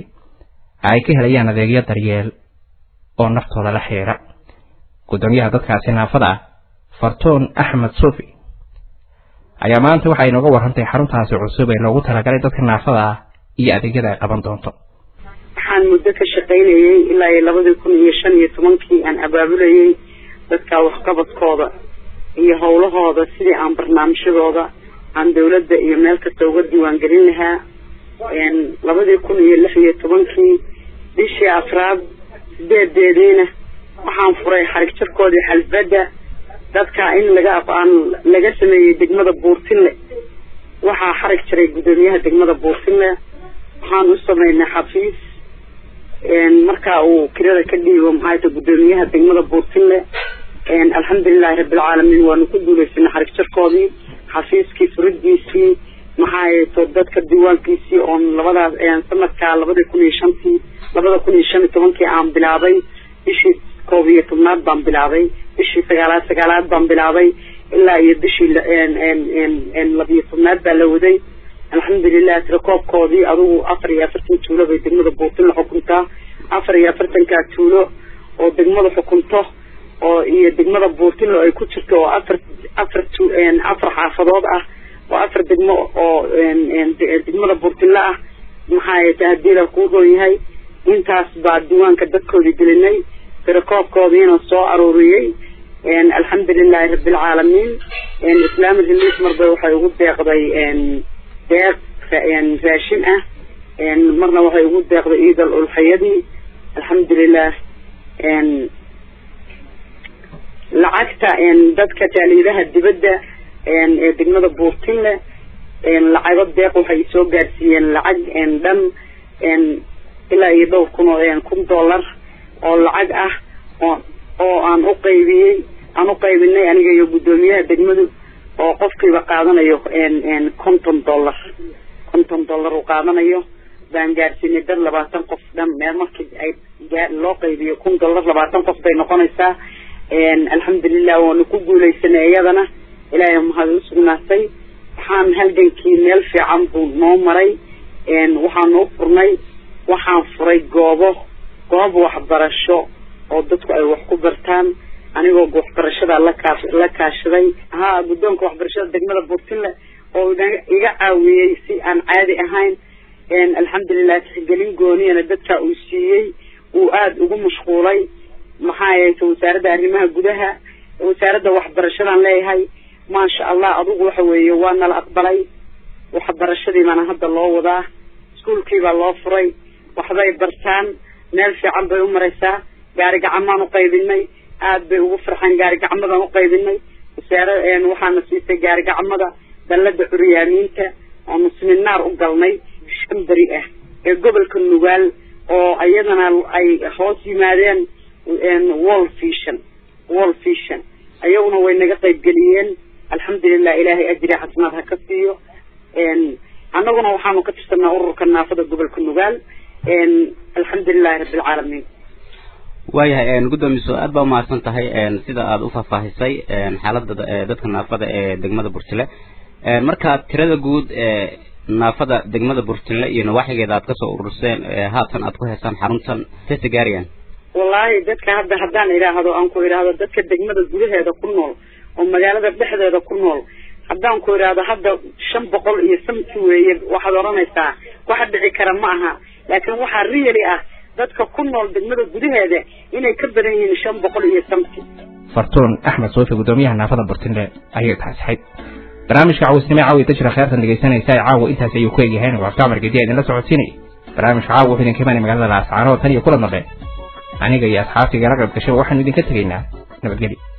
Speaker 1: ay ka helayaan adeegyo daryeel oo naftooda la xiriira guddoomiyaha dadkaasi naafada ah fartoon axmed suufi ayaa maanta waxay inooga warrantay xaruntaasi cusub ee loogu talagalay dadka naafada ah iyo adeegyada ay qaban doonto
Speaker 24: waxaan muddo ka shaqaynayey ilaa iyo labadii kun iyo shan iyo tobankii aan abaabulayey dadka waxqabadkooda iyo howlahooda sidii aan barnaamijyadooda aan dawladda iyo meel kasta uga diiwaangelin lahaa labadii kun iyo lix iyo tobankii bishii afraad sideedeediina waxaan furay xarig jarkoodii xalfadda dadka in laga aqaan laga sameeyey degmada buurtinle waxaa xarig jaray guddoomiyaha degmada buurtinle waxaan u sameynay xafiis marka uu kirada ka dhiibo maxaayta guddoomiyaha degmada buurtinle alxamdulilahi rabbilcaalamiin waanu ku guuleysanay xarig jarkoodii xafiiskii furidiisii maxaayeto dadka diiwaankiisii oon labadaas sanadka labadii kun iyo shantii labada kun iyo shan iyo tobankii aan bilaabay bishii koob iyo tobnaad baan bilaabay bishii sagaalaad sagaalaad baan bilaabay ilaa iyo bishii labiyo tobnaad baa la waday alxamdulilah tirakoobkoodii adugu afar iyo afartan tuulo bay degmada buurtinla xukuntaa afar iyo afartankaa tuulo oo degmada xukunto oo iyo degmada buurtinla ay ku jirto oo afar afar tu afar xaafadood ah oo afar degmo oo degmada buurtinla ah maxaa haddii la kuu doon yahay intaas baa diiwaanka dadkoodii gelinay tirakoobkoodiina soo aruuriyey alxamdulilahi rabbilcaalamiin islamic relief marba waxay ugu deeqday deeq raashin ah marna waxay ugu deeqday ciidal ulxayadii alxamdulilah lacagta dadka taaliidaha dibadda ee degmada buurtinle lacago deeq waxay soo gaarsiiyeen lacag dhan ilaa iyo dhowr kun oo kun dollar oo lacag ah oo oo aan u qaybiyey aan u qaybinay aniga iyo guddoomiyaha degmadu oo qofkiiba qaadanayo konton dollar konton dollar uu qaadanayo baan gaarsiinay dad labaatan qof dhan meel markii ay loo qaybiyo kun dollar labaatan qof bay noqonaysaa alxamdulilah waanu ku guuleysanay iyadana ilaahay mahad u sugnaatay waxaan halgankii meel fiican buu noo maray waxaanu u furnay waxaan furay goobo goob waxbarasho oo dadku ay wax ku bartaan anigoo waxbarashada la kaa la kaashaday ha guddoonka waxbarashada degmada burtinle oo iga caawiyey si aan caadi ahayn alxamdulilah tixgelin gooniyana dadka uu siiyey uu aada ugu mashquulay maxaa yeelta wasaaradda arrimaha gudaha wasaaradda waxbarashadaan leeyahay maasha allah adugu waxa weeye waa nala aqbalay waxbarashadii baana hadda loo wadaa iskuolkii baa loo furay waxbay bartaan meel fiican bay u maraysaa gaari gacamaan u qaybinay aad bay ugu farxeen gaari gacmadaan u qaybinay wasaara waxaana siisay gaari gacmada dallada curyaamiinta oonu siminaar u galnay shan beri ah ee gobolka nugaal oo iyadana ay hoos yimaadeen wall vision wall vision ayaguna way naga qaybgeliyeen alxamdulilah ilaahay ajri xasanaad ha ka siiyo annaguna waxaanu ka tirsanaa ururka naafada gobolka nugaal alxamdulilahi rabbilcaalamiin
Speaker 1: waayahay guddoomiso aad baa umahadsan tahay sida aada u faahfaahisay xaaladda dadka naafada ee degmada burtile marka tirada guud ee naafada degmada burtile iyo nawaaxigeeda aad kasoo ururseen haatan aad ku heesaan xaruntan tese gaariyan
Speaker 24: wallaahi dadka hadda haddaan idhaahdo aan ku idhaahdo dadka degmada gudaheeda ku nool oo magaalada dhexdeeda ku nool haddaan ku idhaahdo hadda shan boqol iyo samti weeye waxaad odhanaysaa waxa dhici kara ma aha laakiin waxaa really ah dadka ku nool degmada gudaheeda inay ka badan yihiin shan boqol iyo samti
Speaker 2: fartuun axmed soofi guddoomiyaha naafada burtile ayay taasixayd barnaamijka cawisnimo caawi dajira kheertan dhegaysanaysa caawa intaas ayuu ku egyahay waxkaamar gediya idinla socodsiinay barnaamijka caawa wuxuu idinka imanay magaalada laascaanood tan iyo kula dambe aniga iyo asxaabtiga la qayb gashay waxaanu idinka tegaynaa nabadgelyo